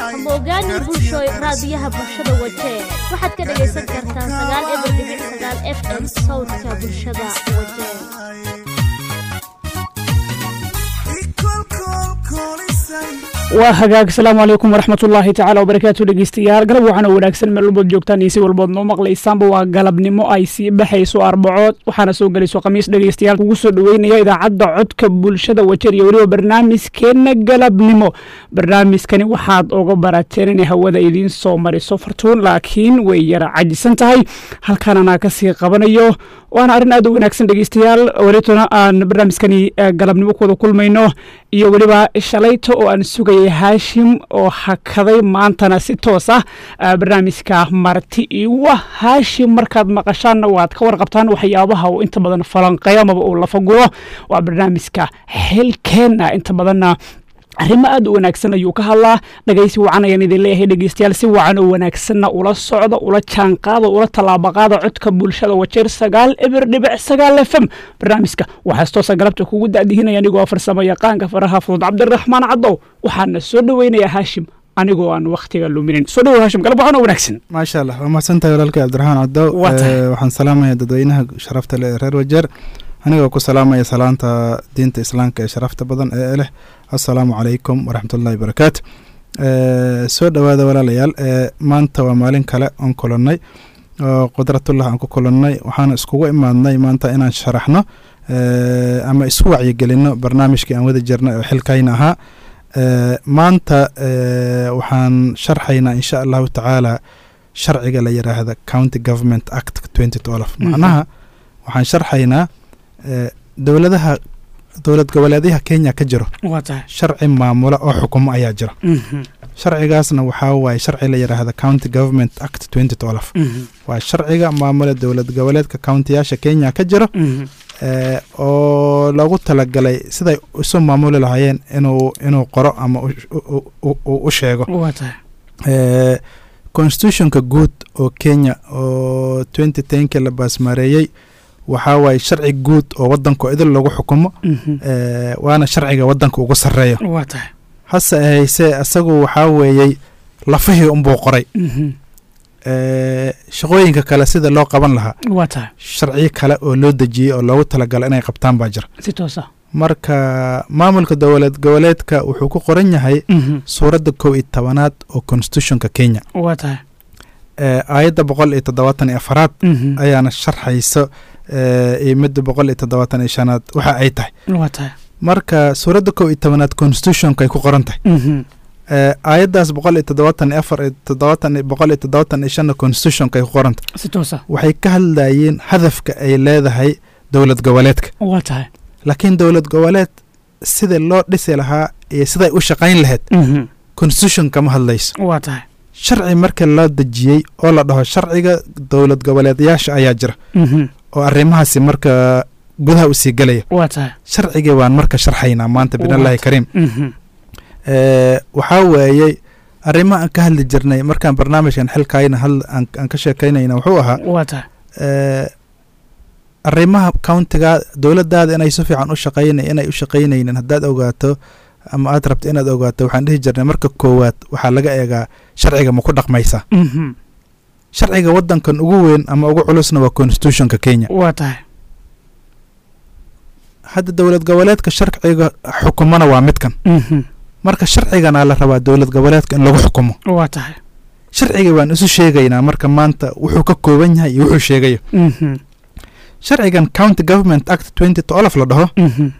ama ogaanin bulshooy raadiyaha bulshada wajee waxaad ka dhagaysan kartaa sagaal eber dhibic sagaal f m sawdka bulshada wajee waa hagaag asalaamu calaykum waraxmatullaahi tacaala wabarakaatu dhegeystayaal galab waxaana wanaagsan meel walbood joogtaan iyo si walbood noo maqlaysaanba waa galabnimo ay sii baxayso arbacood waxaana soo gelayso khamiis dhegeystayaal kugu soo dhoweynaya idaacadda codka bulshada wajeer iyo weliba barnaamijkeenna galabnimo barnaamijkani waxaad oga barateen inay hawada idiin soo mariso fartuun laakiin way yara cajisan tahay halkaan anaa kasii qabanayo waana arrin aad u wanaagsan dhegeystayaal walitona aan barnaamijkani galabnimo kuwada kulmayno iyo weliba shalayta oo aan sugayay haashim oo hakaday maantana si toos ah barnaamijka marti iwa haashim markaad maqashaanna waad ka warqabtaan waxyaabaha uu inta badan falanqeeyo amaba uu lafaguro waa barnaamijka xilkeenna inta badanna arrimo aad u wanaagsan ayuu ka hadlaa dhagaysi wacan ayaan idin leeyahay dhegeystayaal si wacan oo wanaagsanna ula socda ula jaanqaada ula tallaabaqaada codka bulshada wajeer sagaal eber dhibic sagaal f m barnaamijka waxaas toosa galabta kugu daadihinaya anigoo farsamo yaqaanka faraha fudud cabdiraxmaan cadow waxaana soo dhoweynaya haashim anigoo aan wakhtiga luminin soo dhowo haashim galab wacan oo wanaagsan maasha allah waa mahadsantahay walaalkay cabdiraxmaan cadow waxaan salaamaya dadweynaha sharafta leh ee reer wajeer anigoo ku salaamaya salaanta diinta islaamka ee sharafta badan ee leh assalaamu calaykum waraxmatullahi barakaatu soo dhowaada walaalayaal maanta waa maalin kale oon kulannay oo qudratullah aan ku kulannay waxaana iskugu imaadnay maanta inaan sharaxno ama isku wacyigelinno barnaamijkii aan wada jirnay oo xilkayna ahaa maanta waxaan sharxaynaa insha allahu tacaala sharciga la yiraahda county government act twenty twelve macnaha waxaan sharxaynaa dowladaha dowlad goboleedyaha kenya ka jiro sharci maamula oo xukumo ayaa jira sharcigaasna waxaa waaye sharci la yidhaahda county government act twenty twelve waa sharciga maamula dowlad goboleedka countiyaasha kenya ka jiro oo loogu talagalay siday isu maamuli lahaayeen inuu inuu qoro ama u sheego constitutionka guud oo kenya oo twenty tenki la baasmaareeyey waxaa waaye sharci guud oo wadanko idil lagu xukumo waana sharciga wadanka ugu sareeyo hase ahaysee isagu waxaa weeyey lafihii unbuu qoray shaqooyinka kale sida loo qaban lahaa sharciyo kale oo loo dejiyey oo loogu talagalo inay qabtaan baa jira marka maamulka dowlad goboleedka wuxuu ku qoran yahay suuradda kow iyo tobanaad oo constitutionka kenya aayadda boqol iyo toddobaatan iyo afaraad ayaana sharxayso iyo midda boqol iyo toddobaatan iyo shanaad waxa ay tahay marka suuradda kow iyo tobanaad constitutionka ay ku qoran tahay aayaddaas boqol iyo toddobaatan iyo afar iyo toddobaatan boqol iyo toddobaatan iyo shanna constitutionka ay ku qoran tahay waxay ka hadlayeen hadafka ay leedahay dowlad goboleedka laakiin dowlad goboleed sida loo dhisi lahaa iyo siday u shaqayn lahayd constitution kama hadlayso sharci marka loo dejiyey oo la dhaho sharciga dowlad goboleedyaasha ayaa jira oo arrimahaasi marka gudaha u sii gelaya sharcigii waan marka sharxaynaa maanta bidnillaahi kariim waxaa weeyey arrimaha aan ka hadli jirnay markaan barnaamijkan xilkayna aan ka sheekaynayna wuxuu ahaa arrimaha countiga dowladdaada inay si fiican u shaqayna inay u shaqaynaynin haddaad ogaato ama aad rabto inaad ogaato waxaan dhihi jirnay marka koowaad waxaa laga eegaa sharciga ma ku dhaqmaysaa sharciga wadankan ugu weyn ama ugu culusna waa constitutionka kenya hadda dowlad goboleedka sharciga xukumona waa midkan marka sharcigana la rabaa dowlad goboleedka in lagu xukumo sharciga waan isu sheegaynaa marka maanta wuxuu ka kooban yahay iyo wuxuu sheegayo sharcigan county government act twenty twelve la dhaho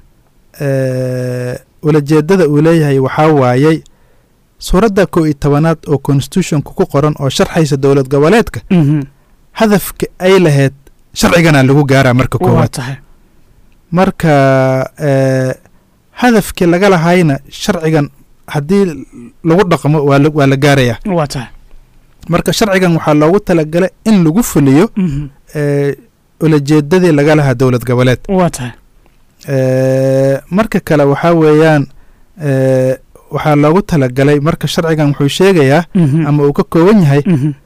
ulajeedada uu leeyahay waxaa waayey suuradda kow iyo tobanaad oo constitutionka ku qoran oo sharxaysa dowlad goboleedka hadafka ay lahayd sharcigana lagu gaaraa marka koowaad marka hadafkii laga lahayna sharcigan haddii lagu dhaqmo waa la gaarayaa marka sharcigan waxaa loogu talagalay in lagu fuliyo ulajeedadii laga lahaa dowlad goboleed marka kale waxaa weeyaan waxaa loogu talagalay marka sharcigan wuxuu sheegayaa ama uu ka kooban yahay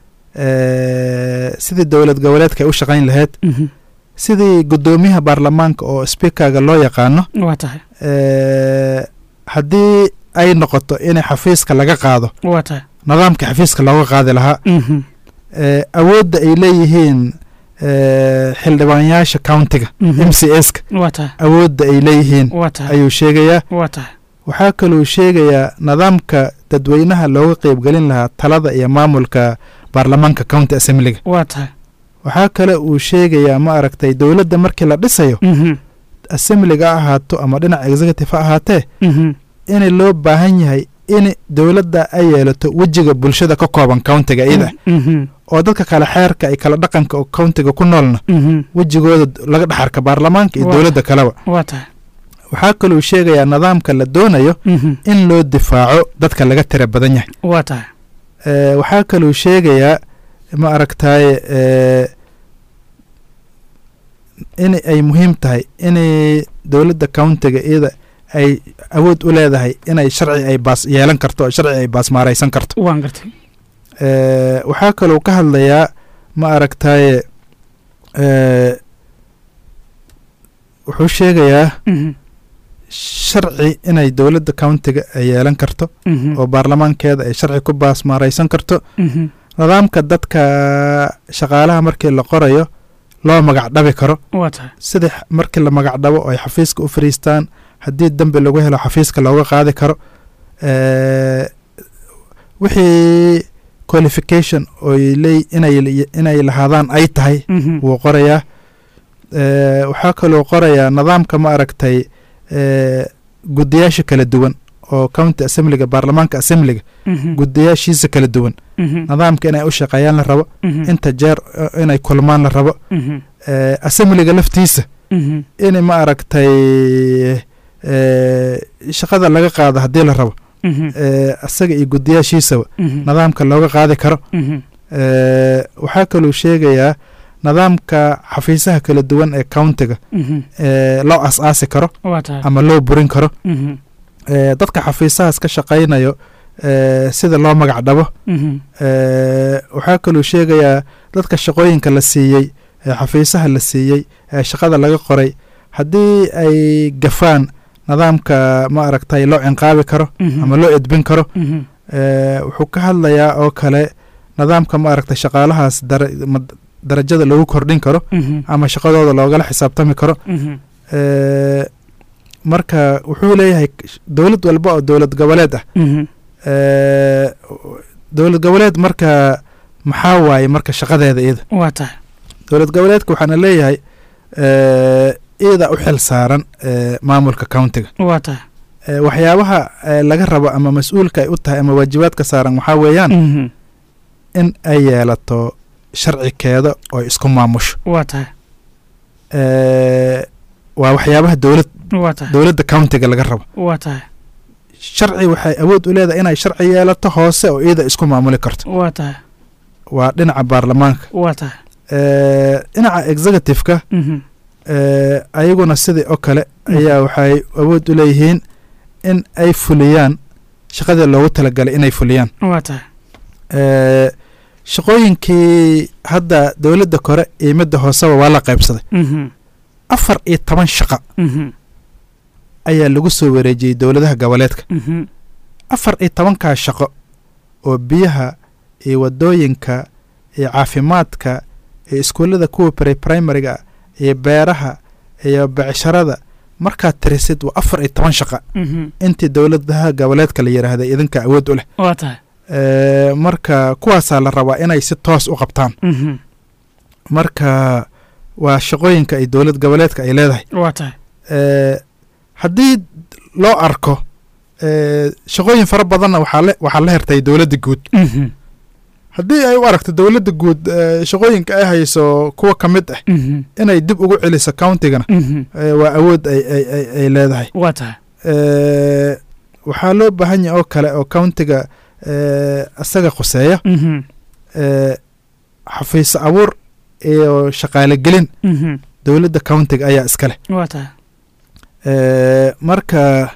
sidii dowlad goboleedka ay u shaqayn lahayd sidii guddoomiyaha baarlamaanka oo speakerga loo yaqaano waa tahay haddii ay noqoto inay xafiiska laga qaado waa tahay nidaamka xafiiska looga qaadi lahaa Mhm. ee, awoodda ay leeyihiin ee, xildhibaanyaasha countiga Mhm. m c s ka waa tahay awoodda ay leeyihiin waa tahay ayuu sheegayaa waa tahay waxaa kaluu sheegayaa nidaamka dadweynaha looga qeybgelin lahaa talada iyo maamulka baarlamaanka county assemblyga waa tahay waxaa kale uu sheegayaa ma aragtay dowladda markii la dhisayo Mhm. assemblyga ha ahaato ama dhinaca executive ha ahaatee Mhm. in loo baahan yahay in dowladda ay yeelato wejiga bulshada ka kooban countiga iyada Mhm. oo dadka kale xeerka iyo kala dhaqanka oo countiga ku noolna Mhm. wejigooda laga dhexarka baarlamaanka iyo Waa. dowladda kaleba waa tahay waxaa kaluu sheegayaa nidaamka la doonayo Mhm. in loo difaaco dadka laga tira badan yahay waa tahay Ee, waxaa kaluu sheegayaa ma aragtaaye ee, in ay muhiim tahay inay dowladda countiga iyada ay awood u leedahay inay sharci ay baas yeelan karto oo sharci ay baas maaraysan karto waan gartay Ee, waxaa kaluu ka hadlayaa ma aragtaaye ee, wuxuu sheegayaa Mhm. sharci inay dowladda countiga ay yeelan karto Mhm. oo baarlamaankeeda ay sharci ku baas maaraysan karto Mhm. nidaamka dadka shaqaalaha markii la qorayo loo magac dhabi karo waa tahay sida x- markii la magac dhabo oo ay xafiiska u fariistaan haddii dembi lagu helo xafiiska looga qaadi karo Ee, wixii qualification oy leey inay inay lahaadaan ay tahay Mhm. wuu qorayaa Ee, waxaa kaloo qorayaa nidaamka ma aragtay ee, gudiyaasha kala duwan oo county assemblyga baarlamaanka assemblyga Mhm. gudiyaashiisa kala duwan Mhm. nidaamka inay u shaqeeyaan la rabo Mhm. inta jeer eh, inay kulmaan la rabo Mhm. Ee, assemblyga laftiisa Mhm. in ma aragtay ee, shaqada laga qaado haddii la rabo Mhm. ee, asaga iyo gudiyaashiisaba Mhm. nidaamka looga qaadi karo Mhm. Ee, waxaa kaluu sheegayaa nidaamka xafiisaha kala duwan ee countiga Mhm. ee, loo as-aasi karo waa tahay ama loo burin karo Mhm. Ee, dadka xafiisahaas ka shaqaynayo ee, sida loo magac dhabo Mhm. Ee, waxaa kaluu sheegayaa dadka shaqooyinka la siiyey ee xafiisaha la siiyey ee shaqada laga qoray haddii ay gafaan nidaamka ma aragtay loo cinqaabi karo Mhm. ama loo edbin karo Mhm. Ee, wuxuu ka hadlayaa oo kale nidaamka ma aragtay shaqaalahaas dara- ma- darajada lagu kordhin karo Mhm. ama shaqadooda loogala xisaabtami karo Mhm. Ee, marka wuxuu leeyahay dowlad walba oo dowlad goboleed ah Mhm. Ee, dowlad goboleed marka maxaa waaye marka shaqadeeda iyada waa tahay dowlad goboleedka waxaana leeyahay ee, iyada u xil saaran ee, maamulka countiga waa tahay Ee, waxyaabaha ee, laga rabo ama mas-uulka ay u tahay ama waajibaadka saaran waxaa weeyaan Mhm. in ay yeelato sharcikeeda oo isku maamusho waa tahay Ee, waa waxyaabaha dowlad waa tahay dowladda countiga laga rabo waa tahay sharci waxay awood u leedahay inay sharci yeelato hoose oo iyada isku maamuli karto waa tahay waa dhinaca baarlamaanka waa tahay Ee, dhinaca executive-ka Mhm. ee, ayaguna sidii oo kale ayaa waxay awood u leeyihiin in ay fuliyaan shaqadii loogu talagalay inay fuliyaan waa tahay Ee, shaqooyinkii hadda dowladda kore iyo midda hooseba waa la qaybsaday Mhm. afar iyo toban shaqo Mhm. ayaa lagu soo wareejiyey dowladaha goboleedka Mhm. afar iyo tobankaa shaqo oo biyaha iyo wadooyinka iyo caafimaadka iyo iskuullada kuwa pre primariga iyo beeraha iyo becsharada markaad tirisid waa afar iyo toban shaqa Mhm. intii dowladaha goboleedka la yidhaahda idinka awood u leh waa tahay Ee, marka kuwaasaa la rabaa inay si toos u qabtaan Mhm. marka waa shaqooyinka ay dowlad goboleedka ay leedahay waa tahay Ee, haddii loo arko ee, shaqooyin fara badanna waxaa le- waxaa la hertay dowladda guud Mhm. haddii ay u aragto dowladda guud ee, shaqooyinka ay hayso kuwa ka mid ah Mhm. inay dib ugu celiso countigana Mhm. ee, waa awood ay ay ay ay leedahay waa tahay Ee, waxaa loo baahan yahay oo kale oo countiga ee, asaga khuseeya Mhm. ee, xafiis abuur iyo shaqaale gelin Mhm. dowladda countiga ayaa iska leh waa tahay Ee, marka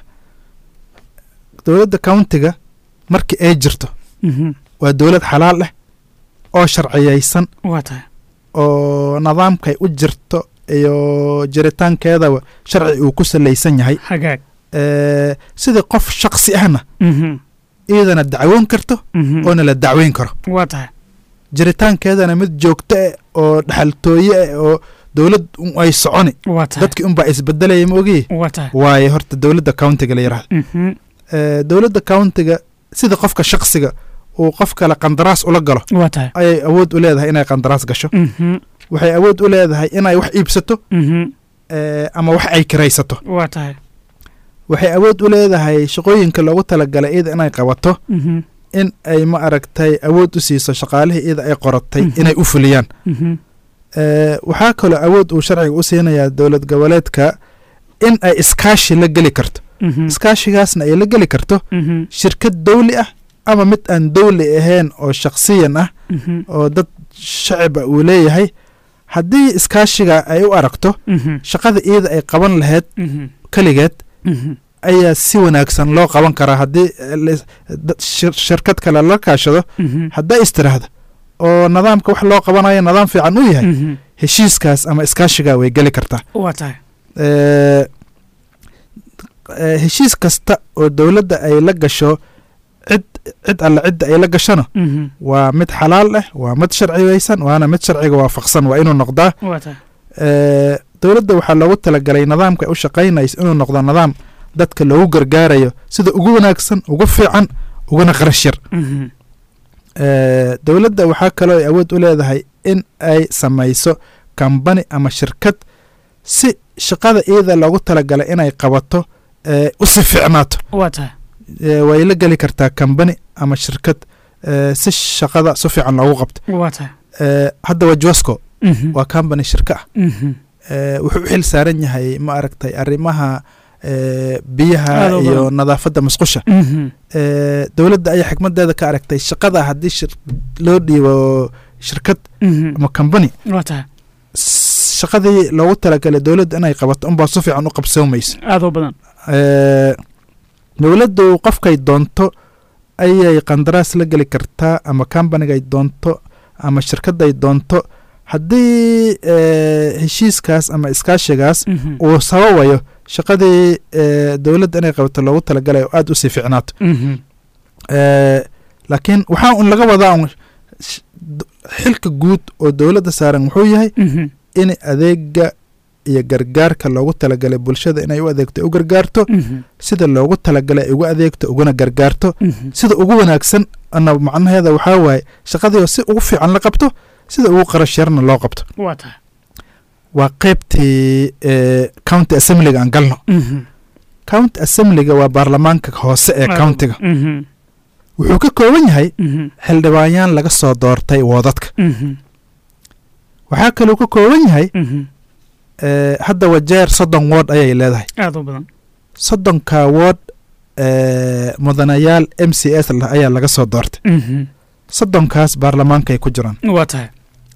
dowladda countiga markii ay jirto Mhm. waa dowlad xalaal ah oo sharciyeysan waa tahay oo nidaamkay u jirto iyo jiritaankeedaba sharci uu ku salaysan yahay hagaag Ee, sidii qof shaqsi ahna Mhm. iyadana dacwoon karto oona la dacweyn karo waa tahay jiritaankeedana mid joogto ah oo dhaxaltooye ah oo dowlad ay soconi waa tahay dadkii unbaa isbedelaya ma ogiye waa tahay waaye horta dowladda countiga la yidhahdo Mhm. Eh, dowladda countiga sida qofka shaksiga uu qof kale qandaraas ula galo waa tahay ayay awood u leedahay inay qandaraas gasho Mhm. waxay awood u leedahay inay wax iibsato Mhm. eh, ama wax ay kiraysato waa tahay waxay awood u leedahay shaqooyinka loogu talagalay iyada inay qabato Mhm. in ay ma aragtay awood u siiso shaqaalihii iyada ay qoratay Mhm. inay u fuliyaan Mhm. Eh, waxaa kaloo awood uu sharciga u siinayaa dowlad goboleedka in ay iskaashi la geli karto Mhm. iskaashigaasna ay la geli karto Mhm. shirkad dowli ah ama mid aan dowli ahayn oo shakhsiyan ah Mhm. oo dad shacaba uu leeyahay haddii iskaashiga ay u aragto Mhm. shaqada iyada ay qaban lahayd Mhm. keligeed Mhm. ayaa si wanaagsan loo qaban karaa haddii eh, lis- dad- shir- shirkad kale la kaashado Mhm. hadday istiraahdo oo nidaamka wax loo qabanayo nidaam fiican u yahay Mhm. heshiiskaas ama iskaashiga way geli kartaa waa tahay Eh, eh, heshiis kasta oo dowladda ay la gasho cid cid alle cidda ay la gashona Mhm. waa mid xalaal ah waa mid sharciyeysan waana mid sharciga waafaqsan waa inuu noqdaa waa tahay Eh, dowladda waxaa loogu talagalay nidaamka ay u shaqaynayso inuu noqdo nidaam dadka loogu gargaarayo sida ugu wanaagsan ugu fiican uguna qarash yar Mhm. Eh, dowladda waxaa kaloo ay awood u leedahay in ay samayso kambani ama shirkad si shaqada iyada loogu talagalay inay qabato eh, u si fiicnaato waa tahay Eh, way la geli kartaa kambani ama shirkad eh, si shaqada si fiican loogu qabto waa tahay Eh, hadda waa josco Mhm. waa kambani shirka ah Mhm. Eh, wuxuu u xil saaran yahay ma aragtay arrimaha eh, biyaha Aad u iyo badan. nadaafadda musqusha Mhm. Eh, dowladda ayaa xikmadeeda ka aragtay shaqada haddii shir- loo dhiibo shirkad Mhm. ama kambani waa tahay s- shaqadii loogu talagalay dowladda inay qabato unbaa si fiican u qabsoomayso aad u badan Eh, dowladdu qofkay doonto ayay qandaraas la geli kartaa ama kambanigay doonto ama shirkadday doonto haddii eh, heshiiskaas ama iskaashigaas Mhm. uu sababayo shaqadii eh, dowladda inay qabato loogu talagalay oo aada u sii ficnaato Mhm. Eh, laakiin waxaa un laga wadaa un sh- d- xilka guud oo dowladda saaran wuxuu yahay Mhm. in adeega iyo gargaarka loogu talagalay bulshada inay u adeegto ay u gargaarto Mhm. sida loogu talagalay ay ugu adeegto uguna gargaarto Mhm. sida ugu wanaagsan ana macnaheeda waxaa waaye shaqadii si ugu fiican la qabto sida ugu qarash yarna loo qabto waa tahay waa qeybtii eh, county assemblyga aan galno Mhm. county assemblyga waa baarlamaanka hoose ee Aad u- countiga Mhm. wuxuu ka kooban yahay Mhm. xildhibaanyaan laga soo doortay woodadka Mhm. waxaa kaluu ka kooban yahay Mhm. eh, hadda wajeer soddon wood ayay leedahay aad u badan soddonka wood eh, mudanayaal m c s lah ayaa laga soo doortay Mhm. soddonkaas baarlamaankay ku jiraan waa tahay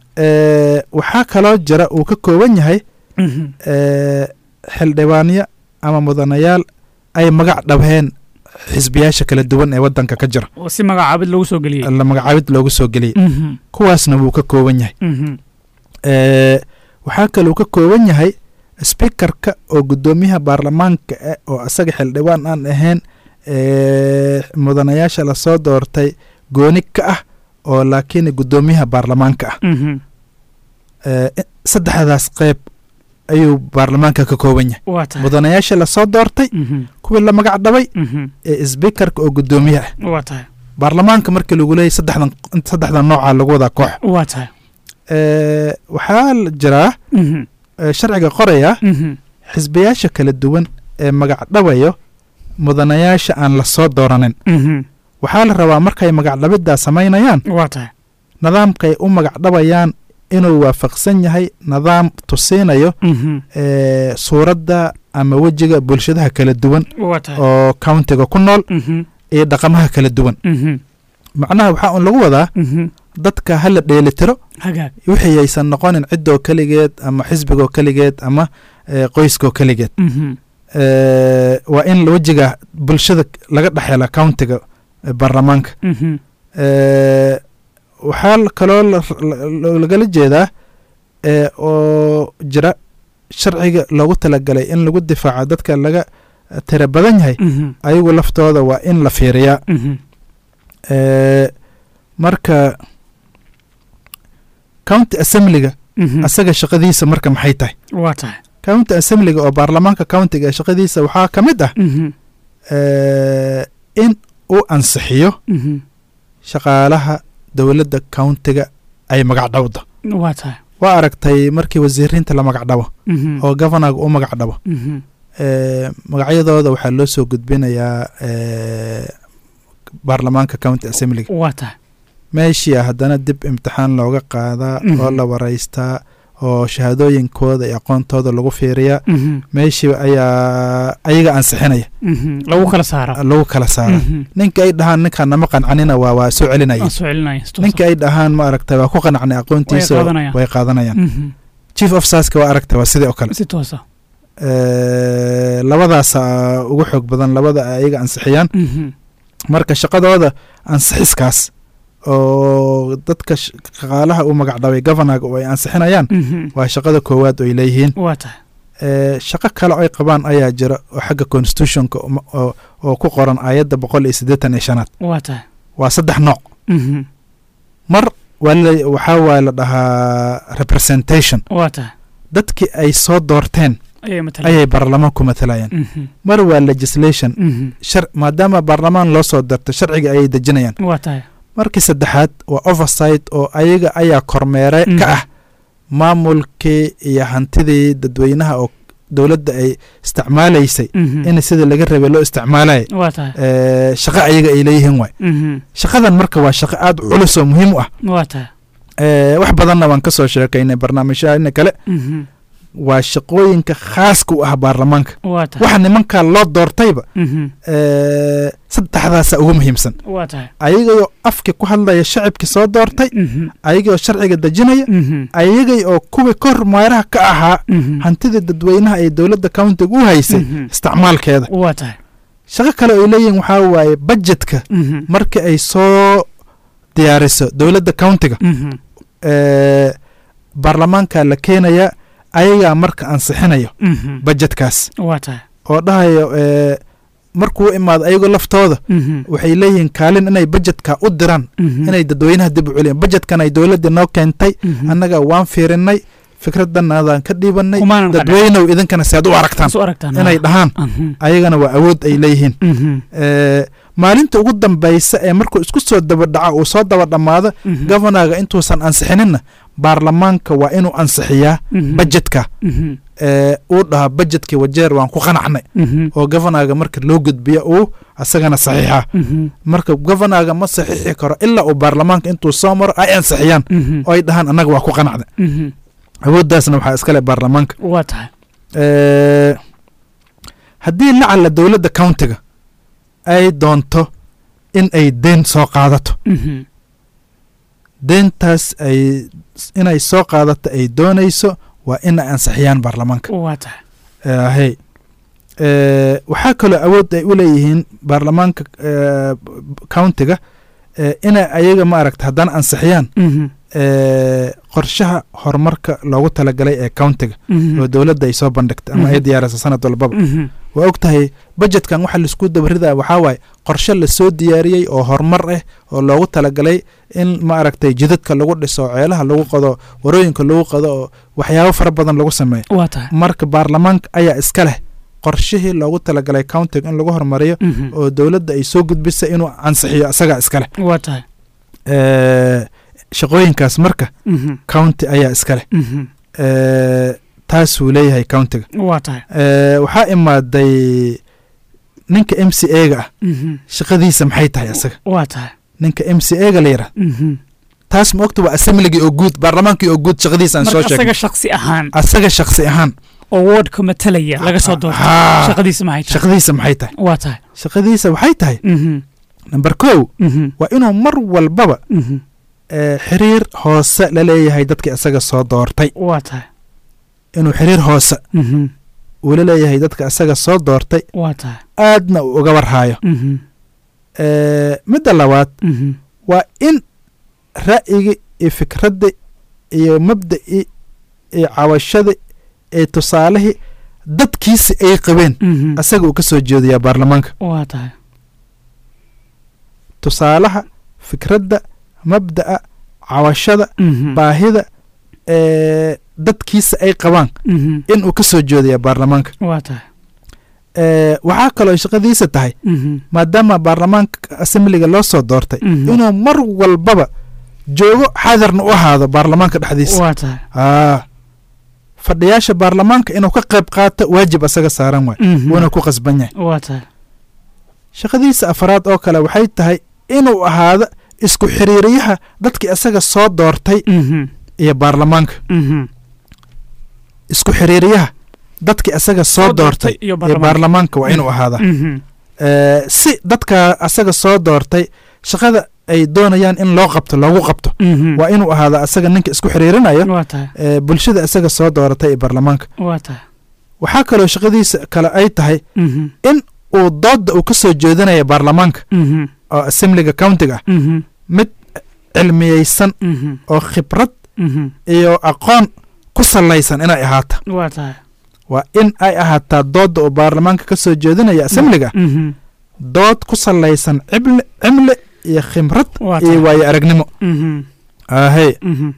Eh, waxaa kaloo jira uu ka kooban yahay Mhm. eh, xildhibaanyo ama mudanayaal ay magac dhabheen xisbiyaasha kala duwan ee waddanka ka jira oo si magacaabid lagu soo geliyey la magacaabid loogu soo geliyey Mhm. kuwaasna wuu ka kooban yahay Mhm. Eh, waxaa kaluu ka kooban yahay speakerka oo guddoomiyaha baarlamaanka ah oo isaga xildhibaan aan ahayn eh, mudanayaasha lasoo doortay gooni ka ah oo laakiin guddoomiyaha baarlamaanka ah Mhm. Eh, saddexdaas qeyb ayuu baarlamaanka ka kooban yahay waa tahay mudanayaasha lasoo doortay Mhm. kuwii la magac dhabay Mhm. ee speakerka oo guddoomiyaha ah waa tahay baarlamaanka markii lagu leeyay saddexdan saddexdan nooca lagu wadaa koox waa tahay Eh, waxaa la jiraa Mhm. eh, sharciga qoraya Mhm. xisbiyaasha kala duwan ee magac dhabayo mudanayaasha aan la soo dooranin Mhm. waxaa la rabaa markay magac dhabiddaa samaynayaan waa tahay nidaamkay u magac dhabayaan inuu waafaqsan yahay nidaam tusiinayo Mhm. eh, suuradda ama wejiga bulshadaha kala duwan waa tahay oo countiga ku nool Mhm. iyo dhaqamaha kala duwan Mhm. macnaha waxaa un lagu wadaa Mhm. dadka hala dheelitiro hagaag wixii aysan noqonin ciddoo keligeed ama xisbigoo keligeed ama eh, qoyskoo keligeed Mhm. Eh, waa in wejiga bulshada laga dhexela countiga eh, baarlamaanka Mhm. Eh, waxaa l- kaloo la- la- lagala jeedaa eh, oo jira sharciga loogu talagalay in lagu difaaco dadka laga tira badan yahay Mhm. ayagu laftooda waa in la fiiriyaa Mhm. marka county assemblyga asaga shaqadiisa marka maxay tahay waa tahay county assemblyga oo baarlamaanka countiga ee shaqadiisa waxaa ka mid ah in uu ansixiyo shaqaalaha dowladda countiga ay magacdhowda waa tahay waa aragtay markii wasiiriinta la magacdhabo oo governorga u magacdhabo magacyadooda waxaa loo soo gudbinayaa baarlamaanka county assemblyga waa tahay meeshia haddana dib imtixaan looga qaadaa oo la waraystaa oo shahaadooyinkooda iyo aqoontooda lagu fiiriyaa meeshii ayaa ayaga ansixinaya lagu kala saara lagu kala saara ninka ay dhahaan ninkaan nama qancanina waa waa soo celinaya ninka ay dhahaan ma aragtay waa ku qanacnay aqoontiisa way qaadanayaan chief officerska waa aragtay waa sidii oo kale si toosa labadaasa ugu xoog badan labada ayaga ansixiyaan marka shaqadooda ansixiskaas oo dadka shaqaalaha uu magacdhabay governorga oo ay ansixinayaan waa shaqada koowaad oo ay leeyihiin waa tahay shaqo kale ay qabaan ayaa jira oo xagga constitutionka oo ku qoran aayadda boqol iyo siddeetan iyo shanaad waa tahay waa saddex nooc mar waxaa waay la dhahaa representation waa tahay dadkii ay soo doorteen ayay baarlamaanku matalayaan mar waa legislation maadaama baarlamaan loo soo doortay sharciga ayay dejinayaan waa tahay markii saddexaad waa oversight oo ayaga ayaa kormeere ka ah maamulkii iyo hantidii dadweynaha oo dowladda ay isticmaalaysay in sida laga rabay loo isticmaalaya waa tahay shaqo ayaga ay leeyihiin waay shaqadan marka waa shaqo aad u culus oo muhiim u ah waa tahay wax badanna waan ka soo sheekaynay barnaamijyaina kale waa shaqooyinka khaaska u ah baarlamaanka waa tahay waxa nimankaa loo doortayba saddexdaasa ugu muhiimsan waa tahay ayagayoo afki ku hadlaya shacibkii soo doortay ayagayoo sharciga dejinaya ayagay oo kuwii kor meeraha ka ahaa hantidii dadweynaha ay dowladda countiga u haysay isticmaalkeeda waa tahay shaqo kale ay leeyihin waxaa waaye budjetka markii ay soo diyaariso dowladda countiga baarlamaanka la keenaya ayagaa marka ansixinayo budjetkaas waa tahay oo dhahayo markuu imaado ayagoo laftooda waxay leeyihiin kaalin inay budjetka u diraan inay dadweynaha dib u celiyaan budjetkan ay dowladdii noo keentay annaga waan fiirinay fikradanaadaan ka dhiibanay dadweynow idinkana si aad u aragtaan inay dhahaan ayagana waa awood ay leeyihiin maalinta ugu dambaysa ee markuu isku soo dabadhaco uu soo daba dhammaado governorga intuusan ansixininna baarlamaanka waa inuu ansixiyaa budjetka uu dhahaa budjetkii wajeer waan ku qanacnay oo governorga marka loo gudbiya uu asagana saxiixa marka governorga ma saxiixi karo ilaa uu baarlamaanka intuu soo maro ay ansixiyaan oo ay dhahaan annaga waa ku qanacda awooddaasna waxaa iskale baarlamaanka waa tahay haddii lacala dowladda countiga ay doonto in ay deen soo qaadato deentaas ay inay soo qaadato ay doonayso waa in ay ansixiyaan baarlamaanka waa tahay hay waxaa kaloo awood ay u leeyihiin baarlamaanka countiga inay ayaga ma aragta haddana ansixiyaan qorshaha horumarka loogu talagalay ee countiga oo dowladda ay soo bandhigtay ama ay diyaarisa sanad walbaba waa og tahay budjetkan waxa laisku dabarida waxaa waaye qorshe lasoo diyaariyey oo horumar ah oo loogu talagalay in ma aragtay jidadka lagu dhiso ceelaha lagu qodo warooyinka lagu qodo oo waxyaabo fara badan lagu sameeyo waa tahay marka baarlamaanka ayaa iska leh qorshihii loogu talagalay countiga in lagu horumariyo oo dowladda ay soo gudbisay inuu ansixiyo isagaa iska leh waa tahay shaqooyinkaas marka county ayaa iska leh taasuu leeyahay countiga waa tahay waxaa imaaday ninka m c a ga ah shaqadiisa maxay tahay isaga waa tahay ninka m c a ga la yidhah taas ma ogta waa assembligii oo guud baarlamaankii oo guud shaqadiisa aan soo sheegay asaga shaksi ahaan asaga shaksi ahaan oo wardka matalaya laga soo doorto shaqadiisa maxay tahay shaqadiisa maxay tahay waa tahay shaqadiisa waxay tahay number kow waa inuu mar walbaba xiriir hoose la leeyahay dadkii isaga soo doortay waa tahay inuu xiriir hoose uu la leeyahay dadka isaga soo doortay waa tahay aadna uu uga warhaayo midda labaad waa in ra'yiga iyo fikradda iyo mabda'i iyo cawashada iyo tusaalihii dadkiisi ay qabeen isaga uu ka soo jeedayaa baarlamaanka waa tahay tusaalaha fikradda mabda'a cawashada Mhm. baahida ee dadkiisa ay qabaan Mhm. inuu ka soo jeedaya baarlamaanka waa tahay ee waxaa kaloo shaqadiisa tahay Mhm. maadaama baarlamaanka assembliga loo soo doortay Mhm. inuu mar walbaba joogo xaadirna u ahaado baarlamaanka dhexdiisa waa tahay aa fadhiyaasha baarlamaanka inuu ka qayb qaato waajib asaga saaran waay Mhm. wuuna ku qasban yahay waa tahay shaqadiisa afraad oo kale waxay tahay inuu ahaado isku xiriiriyaha dadkii asaga soo doortay Mhm. iyo baarlamaanka Mhm. isku xiriiriyaha dadkii asaga soo Soo doortay doortay iyo iyo baarlamaanka. baarlamaanka waa inuu ahaada Mhm. Ee, si dadka asaga soo doortay shaqada ay doonayaan in loo qabto loogu qabto Mhm. waa inuu ahaada asaga ninka isku xiriirinayo waa tahay ee, bulshada asaga soo dooratay ee baarlamaanka waa tahay waxaa kaloo shaqadiisa kale ay tahay Mhm. in uu doodda uu ka soo jeedinaya baarlamaanka Mhm. oo assembliga countiga ah Mhm. mid cilmiyeysan Mhm. oo khibrad Mhm. iyo aqoon ku salaysan inay ahaato waa tahay waa in ay ahaataa doodda uu baarlamaanka ka soo jeedinaya assembliga Mhm. dood ku salaysan cimle cimle iyo khibrad waa iyo tahay waayo aragnimo Mhm. ahey Mhm.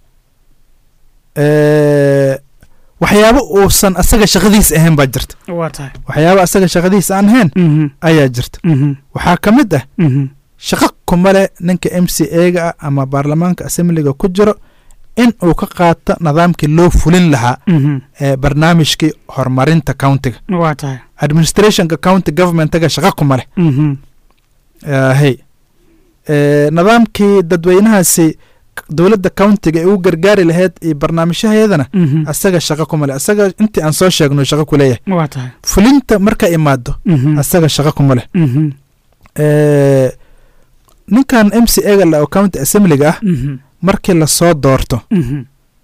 ee, waxyaabo uusan asaga shaqadiisa ahayn baa jirta waa tahay waxyaabo asaga shaqadiisa aan ahayn Mhm. ayaa jirta Mhm. waxaa ka mid ah Mhm. shaqo kuma leh ninka m c a-ga ah ama baarlamaanka assembliga ku jiro in uu ka qaato nidaamkii loo fulin lahaa Mhm. ee barnaamijkii horumarinta countiga waa tahay administrationka county governmentaga shaqo kuma leh Mhm. hey ee, nidaamkii dadweynahaasi dowladda countiga ee u gargaari lahayd iyo barnaamijyaheedana Mhm. asaga shaqo kuma leh asaga intii aan soo sheegno shaqo ku leeyahay waa tahay fulinta marka imaado Mhm. asaga shaqo kuma leh Mhm. ee, ninkan m c a-ga la oo county assemblyga ah Mhm. markii lasoo doorto Mhm.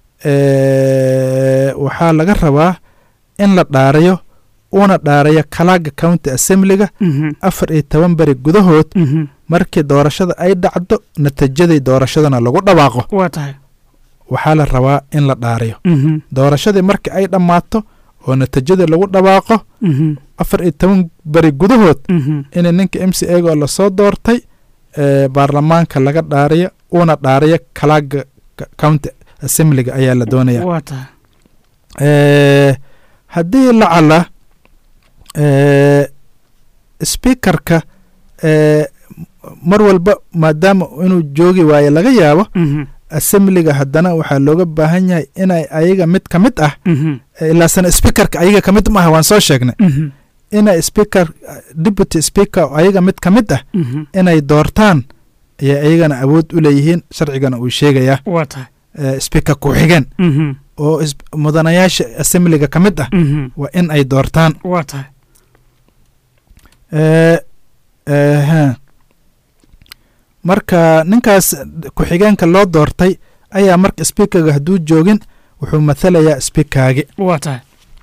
ee, waxaa laga rabaa in la dhaarayo una dhaarayo kalaaga county assemblyga Mhm. afar iyo toban beri gudahood Mhm. markii doorashada ay dhacdo natiijadii doorashadana lagu dhawaaqo waa tahay waxaa la rabaa in la dhaarayo Mhm. doorashadii markii ay dhammaato oo natiijadii lagu dhawaaqo Mhm. afar iyo toban beri gudahood Mhm. in ninka m c a oo lasoo doortay ee, baarlamaanka laga dhaarayo una dhaarayo kalaaga ka- county assemblyga ayaa la doonaya waa tahay ee, haddii lacala ee, speakerka ee, mar walba maadaama inuu joogi waayo laga yaabo Mhm. assemblyga haddana waxaa looga baahan yahay inay ayaga mid ka mid ah Mhm. ee, ilaasana speakerka ayaga ka mid maaha waan soo sheegnay Mhm. inay speaker deputy speaker oo ayaga mid ka mid ah Mhm. inay doortaan ayay ayagana awood u leeyihiin sharcigana uu sheegayaa waa tahay ee, speaker ku-xigeen Mhm. oo is- mudanayaasha assemblyga ka mid ah Mhm. waa in ay doortaan waa tahay ee, ehe. marka ninkaas ku-xigeenka loo doortay ayaa marka speakerga hadduu joogin wuxuu mathalayaa speakergi waa tahay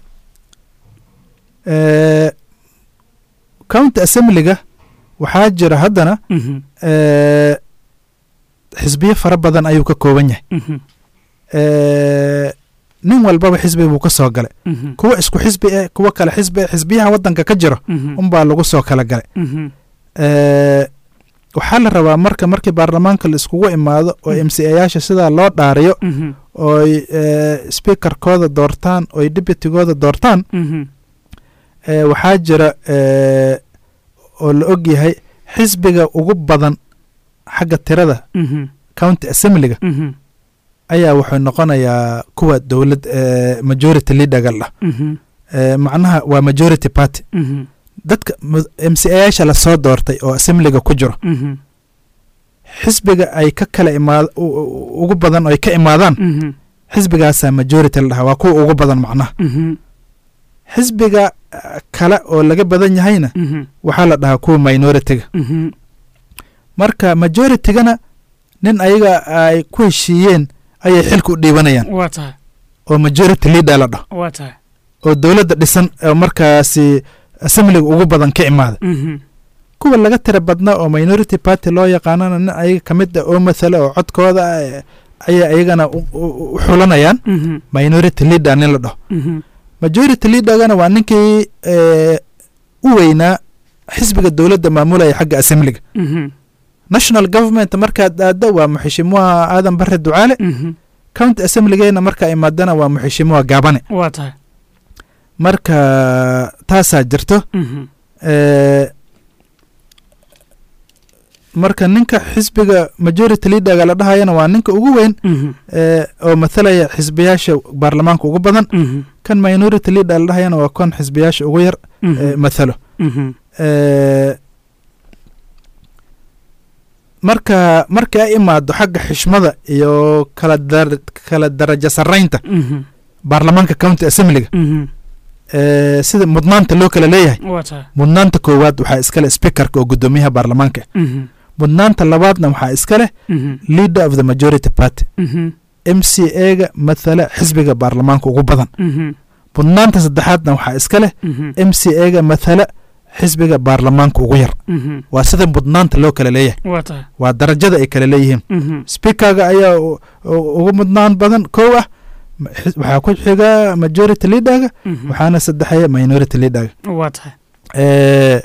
ee, county assemblyga waxaa jira haddana Mhm. ee, xisbiyo fara badan ayuu ka kooban yahay Mhm. ee, nin walbaba xisbi buu ka soo galay Mhm. kuwa isku xisbi eh kuwa kale xisbi eh xisbiyaha waddanka ka jiro Mhm. unbaa lagu soo kala galay Mhm. ee, waxaa la rabaa marka markii baarlamaanka la iskugu imaado oo Mhm. m c ayaasha sidaa loo dhaariyo Mhm. ooy ee, speakerkooda doortaan ooy deputygooda doortaan Mhm. ee, waxaa jira ee, oo la og yahay xisbiga ugu badan xagga tirada Mhm. county assemblyga Mhm. ayaa wuxuu noqonayaa kuwa dowlad ee, majority leaderga lah Mhm. ee, macnaha waa majority party Mhm. dadka m c ayaasha lasoo doortay oo assemblyga ku jiro Mhm. xisbiga ay ka kala imaad u- u- ugu badan oo ay ka imaadaan Mhm. xisbigaasaa majority la dhahaa waa kuwa ugu badan macnaha Mhm. xisbiga ah, kale oo laga badan yahayna Mhm. waxaa la dhahaa kuwa minority-ga Mhm. marka majority-gana nin ayaga ay ku heshiiyeen ayay xilka u dhiibanayaan waa tahay oo majority leader la dhaho waa tahay oo dowladda dhisan oo markaasi assemblyga ugu badan ka imaada Mhm. kuwa laga tira badnaa oo minority party loo yaqaanana nin ayaga ka mid ah oo mathala oo codkooda ah, eh, ayay ayagana u- u u xulanayaan Mhm. minority leader nin la dhaho Mhm. majority leadergana waa ninkii ee, u weynaa xisbiga dowladda maamulaya xagga assemblyga Mhm. national government markaad aaddo waa muxishimuha aadan bare ducaale Mhm. county assemblygeena markaa imaadana waa muxishimuha gaabane waa tahay marka taasaa jirto Mhm. Eh, marka ninka xisbiga majority leaderga la dhahayana waa ninka ugu weyn Mhm. eh, oo mathalaya xisbiyaasha baarlamaanka ugu badan Mhm. kan minority leader la dhahayana waa kon xisbiyaasha ugu yar eh, Mhm. mathalo Mhm. Eh, marka marka ay imaado xagga xishmada iyo kala dar- kala darajo sarraynta Mhm. baarlamaanka county assemblyga Mhm. eh, sida mudnaanta loo kala leeyahay waa tahay mudnaanta koowaad waxaa iskale speakerka oo guddoomiyaha baarlamaanka Mhm. mudnaanta labaadna waxaa iska leh Mhm. leader of the majority party Mhm. m c a-ga mathala xisbiga baarlamaanka ugu badan Mhm. mudnaanta saddexaadna waxaa iska leh Mhm. m c a-ga mathala xisbiga baarlamaanka ugu yar Mhm. waa sida mudnaanta loo kala leeyahay waa tahay waa darajada ay kala leeyihiin Mhm. speakerga ayaa u- u- ugu mudnaan badan kow ah ma- xis- waxaa ku xiga majority leaderga Mhm. waxaana saddexeeya minority leaderga waa tahay Eh,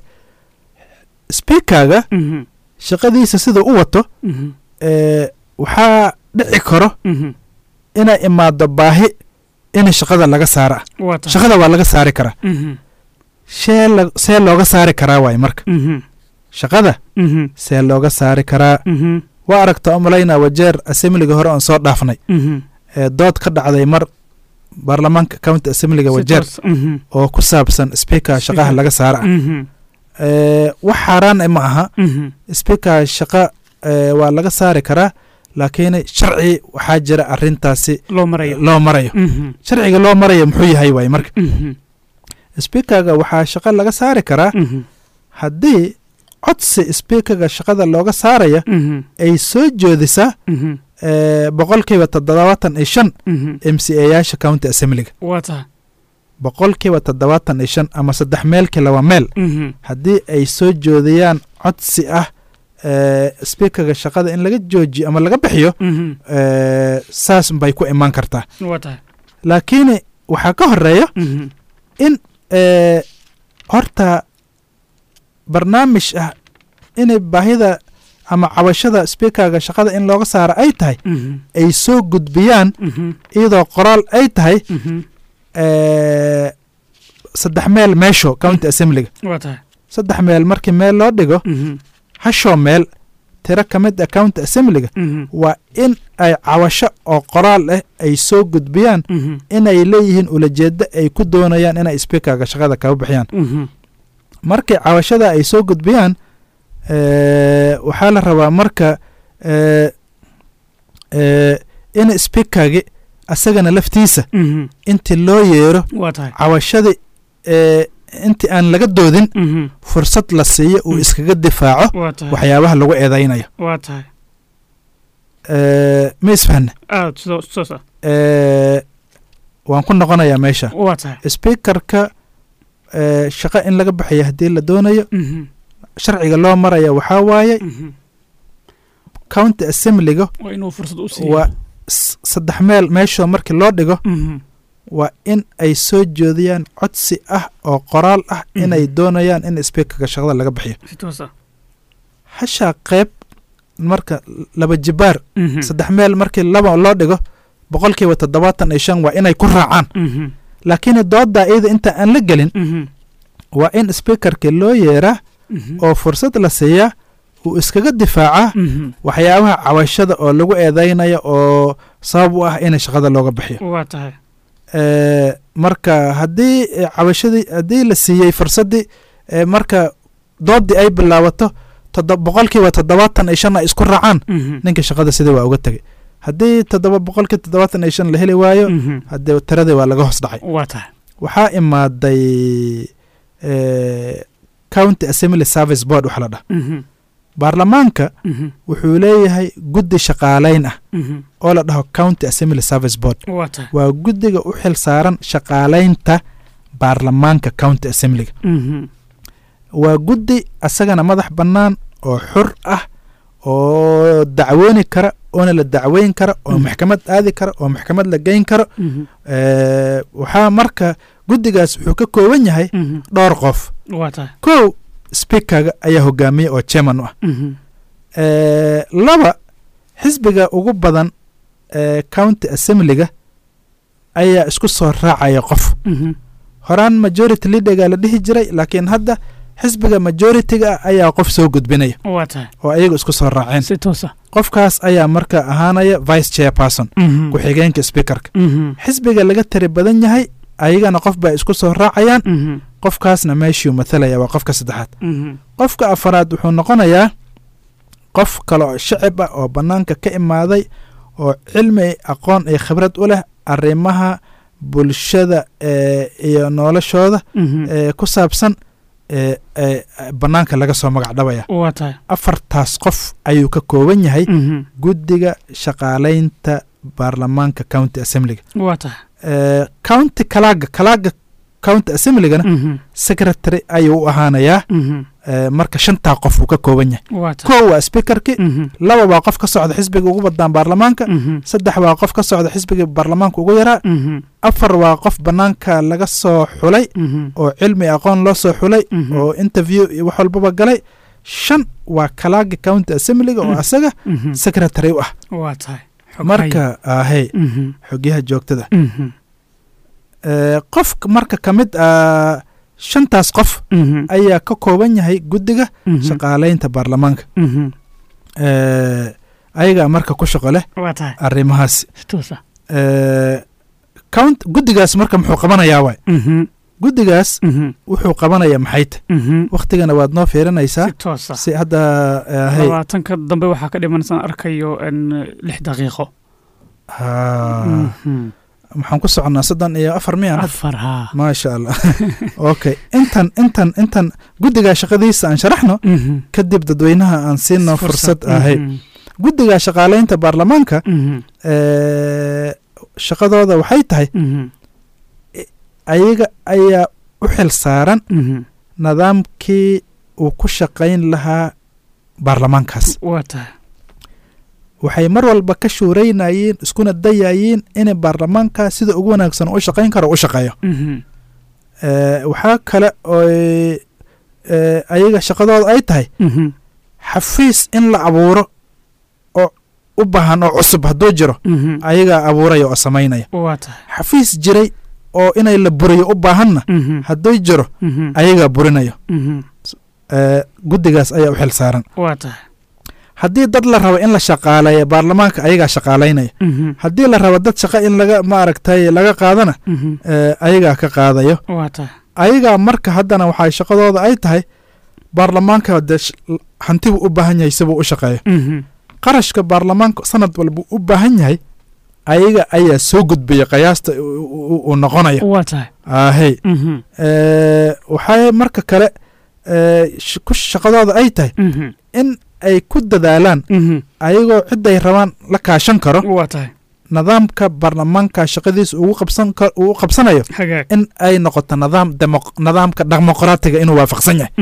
speakerga Mhm. shaqadiisa sida u wato Mhm. eh, waxaa dhici karo Mhm. inay imaado baahi in shaqada laga saara waa tahay shaqada waa laga saari karaa Mhm. shee la- see looga saari karaa waay marka Mhm. shaqada Mhm. see looga saari karaa Mhm. waa aragta umalaynaa wajeer assemblyga hore oon soo dhaafnay Mhm. ee dood ka dhacday mar baarlamaanka county assemblyga Si wajeer toos. Mhm. oo ku saabsan speaker shaqaha Speaker. laga saara ah Mhm. Eh, wax xaaraan eh ma aha Mhm. speaker shaqa eh, waa laga saari karaa laakiin sharci waxaa jira arintaasi loo marayo loo marayo Mhm. sharciga loo marayo muxuu yahay waay marka Mhm. speakerga waxaa shaqo laga saari karaa Mhm. haddii codsi speakerga shaqada looga saaraya Mhm. ay soo joodisaa Mhm. eh, boqolkiiba toddobaatan iyo shan Mhm. m c a yaasha county assemblyga waa tahay boqolkiiba toddobaatan iyo shan ama saddex meelkii laba meel Mhm. haddii ay soo joodiyaan codsi ah eh, speakerga shaqada in laga joojiyo ama laga bixiyo Mhm. eh, saas bay ku imaan kartaa waa tahay laakiin waxaa ka horeeya Mhm. in eh, horta barnaamij ah inay baahida ama cabashada speakerga shaqada in looga saaro ay tahay Mhm. ay soo gudbiyaan Mhm. iyadoo qoraal ay tahay Mhm. eh, saddex meel meesho county assemblyga waa tahay saddex meel markii meel loo dhigo Mhm. hashoo meel tiro ka mid ah county assemblyga Mhm. waa in ay cabasho oo qoraal ah ay soo gudbiyaan Mhm. inay leeyihiin ulajeedo ay ku doonayaan inay speakerga shaqada kaga bixiyaan Mhm. markii cabashada ay soo gudbiyaan eh, waxaa la rabaa marka eh, eh, in speakergi asagana laftiisa Mhm. intii loo yeero waa tahay cabashadii eh, intii aan laga doodin Mhm. fursad la siiyo uu Mm. iskaga difaaco waa tahay waxyaabaha lagu eedaynayo waa tahay Eh, ma isfahne aad sidoo sidaas ah Eh, waan ku noqonayaa meesha waa tahay speakerka eh, shaqo in laga bixiyo haddii la doonayo Mhm. sharciga loo maraya waxaa waaye Mhm. county assemblyga waa inuu fursad u siiyo waa s- saddex meel meeshoo markii loo dhigo Mhm. waa in ay soo joodiyaan codsi ah oo qoraal ah Mhm. inay doonayaan in speakerka shaqada laga bixiyo si toos ah hashaa qeyb marka laba jibaar Mhm. saddex meel markii laba loo dhigo boqolkiiba toddobaatan iyo shan waa inay ku raacaan Mhm. laakiin doodaa iyada inta aan la gelin Mhm. waa in speakerka loo yeeraa Mhm. oo fursad la siiyaa uu iskaga difaacaa Mhm. waxyaabaha cabashada oo lagu eedaynayo oo sabab u ah in shaqada looga bixiyo waa tahay Eh, marka haddii eh, cabashadii haddii la siiyey fursaddii eh, marka doodii ay bilaabato toddo- boqolkiiba toddobaatan iyo shan ay isku raacaan Mhm. ninka shaqada sidii waa uga tegay haddii toddoba boqolkii toddobaatan iyo shan la heli waayo Mhm. haddee tiradii waa laga hoos dhacay waa tahay waxaa imaaday eh, county assembly service board waxa la dhaha Mhm. baarlamaanka Mhm. wuxuu leeyahay guddi shaqaalayn ah Mhm. oo la dhaho county assembly service board waa tahay waa guddiga u xil saaran shaqaalaynta baarlamaanka county assemblyga Mhm. waa guddi asagana madax bannaan oo xur ah oo dacwooni kara oona la dacweyn kara oo Mhm. maxkamad aadi kara oo maxkamad la geyn karo Mhm. Eh, waxaa marka guddigaas wuxuu ka kooban yahay Mhm. dhowr qof waa tahay kow speakerga ayaa hogaamiya oo chairman u ah Mhm. laba xisbiga ugu badan ee county assemblyga ayaa isku soo raacaya qof horaan majority leaderga la dhihi jiray laakiin hadda xisbiga majority-ga ayaa qof soo gudbinaya oo ayagu isku soo raaceen qofkaas ayaa marka ahaanaya vice chairperson ku-xigeenka speakerka xisbiga laga tari badan yahay ayagana qof bay isku soo raacayaan qofkaasna meeshuu mathalaya waa qofka saddexaad qofka afaraad wuxuu noqonayaa qof kale oo shacib ah oo bannaanka ka imaaday oo cilmi aqoon iyo khibrad u leh arrimaha bulshada iyo noloshooda ku saabsan bannaanka laga soo magac dhabaya afartaas qof ayuu ka kooban yahay guddiga shaqaalaynta baarlamaanka county assemblyga county kalaaga kalaaga county assemblygana secretary ayuu u ahaanayaa marka shantaa qof uu ka kooban yahay kow waa speakerki laba waa qof ka socda xisbiga ugu badaan baarlamaanka saddex waa qof ka socda xisbiga baarlamaanka ugu yaraa afar waa qof bannaanka laga soo xulay oo cilmi aqoon loo soo xulay oo interview iyo wax walbaba galay shan waa kalaaga county assemblyga oo asaga secretary u ah marka ahey xogyaha joogtada qof marka ka mid a shantaas qof ayaa ka kooban yahay guddiga shaqaalaynta baarlamaanka ayagaa marka ku shaqo leh arrimahaas guddigaas marka muxuu qabanayaa waay guddigaas wuxuu qabanaya maxay ta wakhtigana waad noo fiirinaysaa si hadda labaatanka dambe waxaa ka dhimansan arkayo lix daqiiqo maxaan ku soconnaa soddon iyo afar miyan afar haa maasha allah okay intan intan intan guddigaa shaqadiisa aan sharaxno kadib dadweynaha aan siino fursad ahay guddiga shaqaalaynta baarlamaanka shaqadooda waxay tahay ayaga ayaa u xil saaran nidaamkii uu ku shaqayn lahaa baarlamaankaas waa tahay waxay mar walba ka shuuraynayeen iskuna dayayiin inay baarlamaanka sida ugu wanaagsan u shaqayn karo u shaqeeyo waxaa kale ooy ayaga shaqadooda ay tahay xafiis in la abuuro oo u baahan oo cusub hadduu jiro ayagaa abuuraya oo samaynaya waa tahay xafiis jiray oo inay la buriyo u baahanna hadduu jiro ayagaa burinayo guddigaas ayaa u xil saaran waa tahay haddii dad la rabo in la shaqaaleeya baarlamaanka ayagaa shaqaalaynaya haddii la rabo dad shaqa in laga maaragtay laga qaadana ayagaa ka qaadayo waa tahay ayagaa marka haddana waxay shaqadooda ay tahay baarlamaanka dee hantibu u baahan yahay sibuu u shaqeeyo qarashka baarlamaanka sanad walba u baahan yahay ayaga ayaa soo gudbaya qiyaasta uu noqonayo waa tahay ahey waxay marka kale shaqadooda ay tahay in ay ku dadaalaan ayagoo ciday rabaan la kaashan karo waa tahay nidaamka baarlamaanka shaqadiisa ugu qabsan uu qabsanayo hagaag in ay noqoto nidaam demo nidaamka dimuqraatiga inuu waafaqsan yahay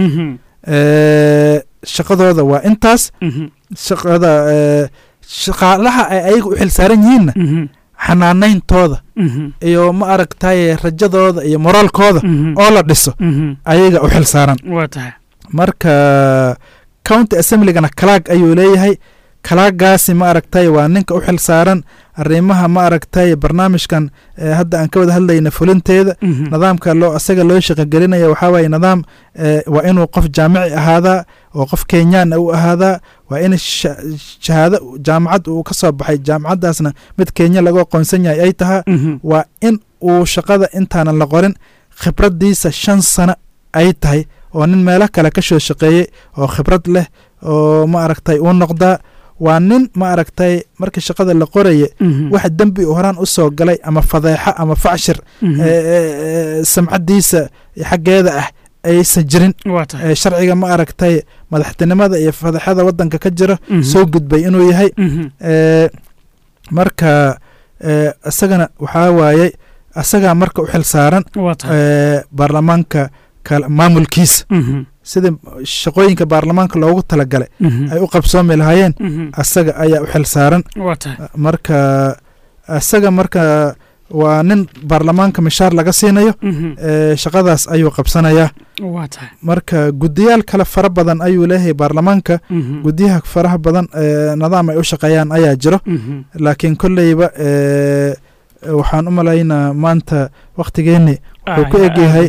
shaqadooda waa intaas shaqada shaqaalaha ay ayaga u xil saaran yihiinna xanaanayntooda iyo ma aragtaye rajadooda iyo moraalkooda oo la dhiso ayaga u xil saaran waa tahay marka county assemblygana kalaag ayuu leeyahay kalaagaasi ma aragtay waa ninka u xil saaran arrimaha ma aragtay barnaamijkan hadda aan ka wada hadlayna fulinteeda nidaamka loo asaga loo shaqogelinaya waxaa waaye nidaam waa inuu qof jaamici ahaadaa oo qof kenyaan u ahaadaa waa in shahaado jaamacad uu ka soo baxay jaamacaddaasna mid kenya lagu aqoonsan yahay ay tahaa waa in uu shaqada intaanan la qorin khibraddiisa shan sano ay tahay oo nin meelo kale ka soo shaqeeyey oo khibrad leh oo ma aragtay uu noqdaa waa nin ma aragtay markii shaqada la qoraye wax dembi u horaan u soo galay ama fadeexo ama facshir samcaddiisa xaggeeda ah aysan jirin sharciga ma aragtay madaxtinimada iyo fadeexada waddanka ka jira soo gudbay inuu yahay marka isagana waxaa waaye isagaa marka u xil saaran baarlamaanka maamulkiisa sida shaqooyinka baarlamaanka loogu talagalay ay u qabsoomi lahaayeen asaga ayaa u xil saaran marka isaga marka waa nin baarlamaanka mishaar laga siinayo shaqadaas ayuu qabsanayaa marka gudiyaal kale fara badan ayuu leeyahay baarlamaanka gudiyaha faraha badan nidaam ay u shaqeeyaan ayaa jiro laakiin kolleyba waxaan u malaynaa maanta wakhtigeeni wuxuu ku egyahay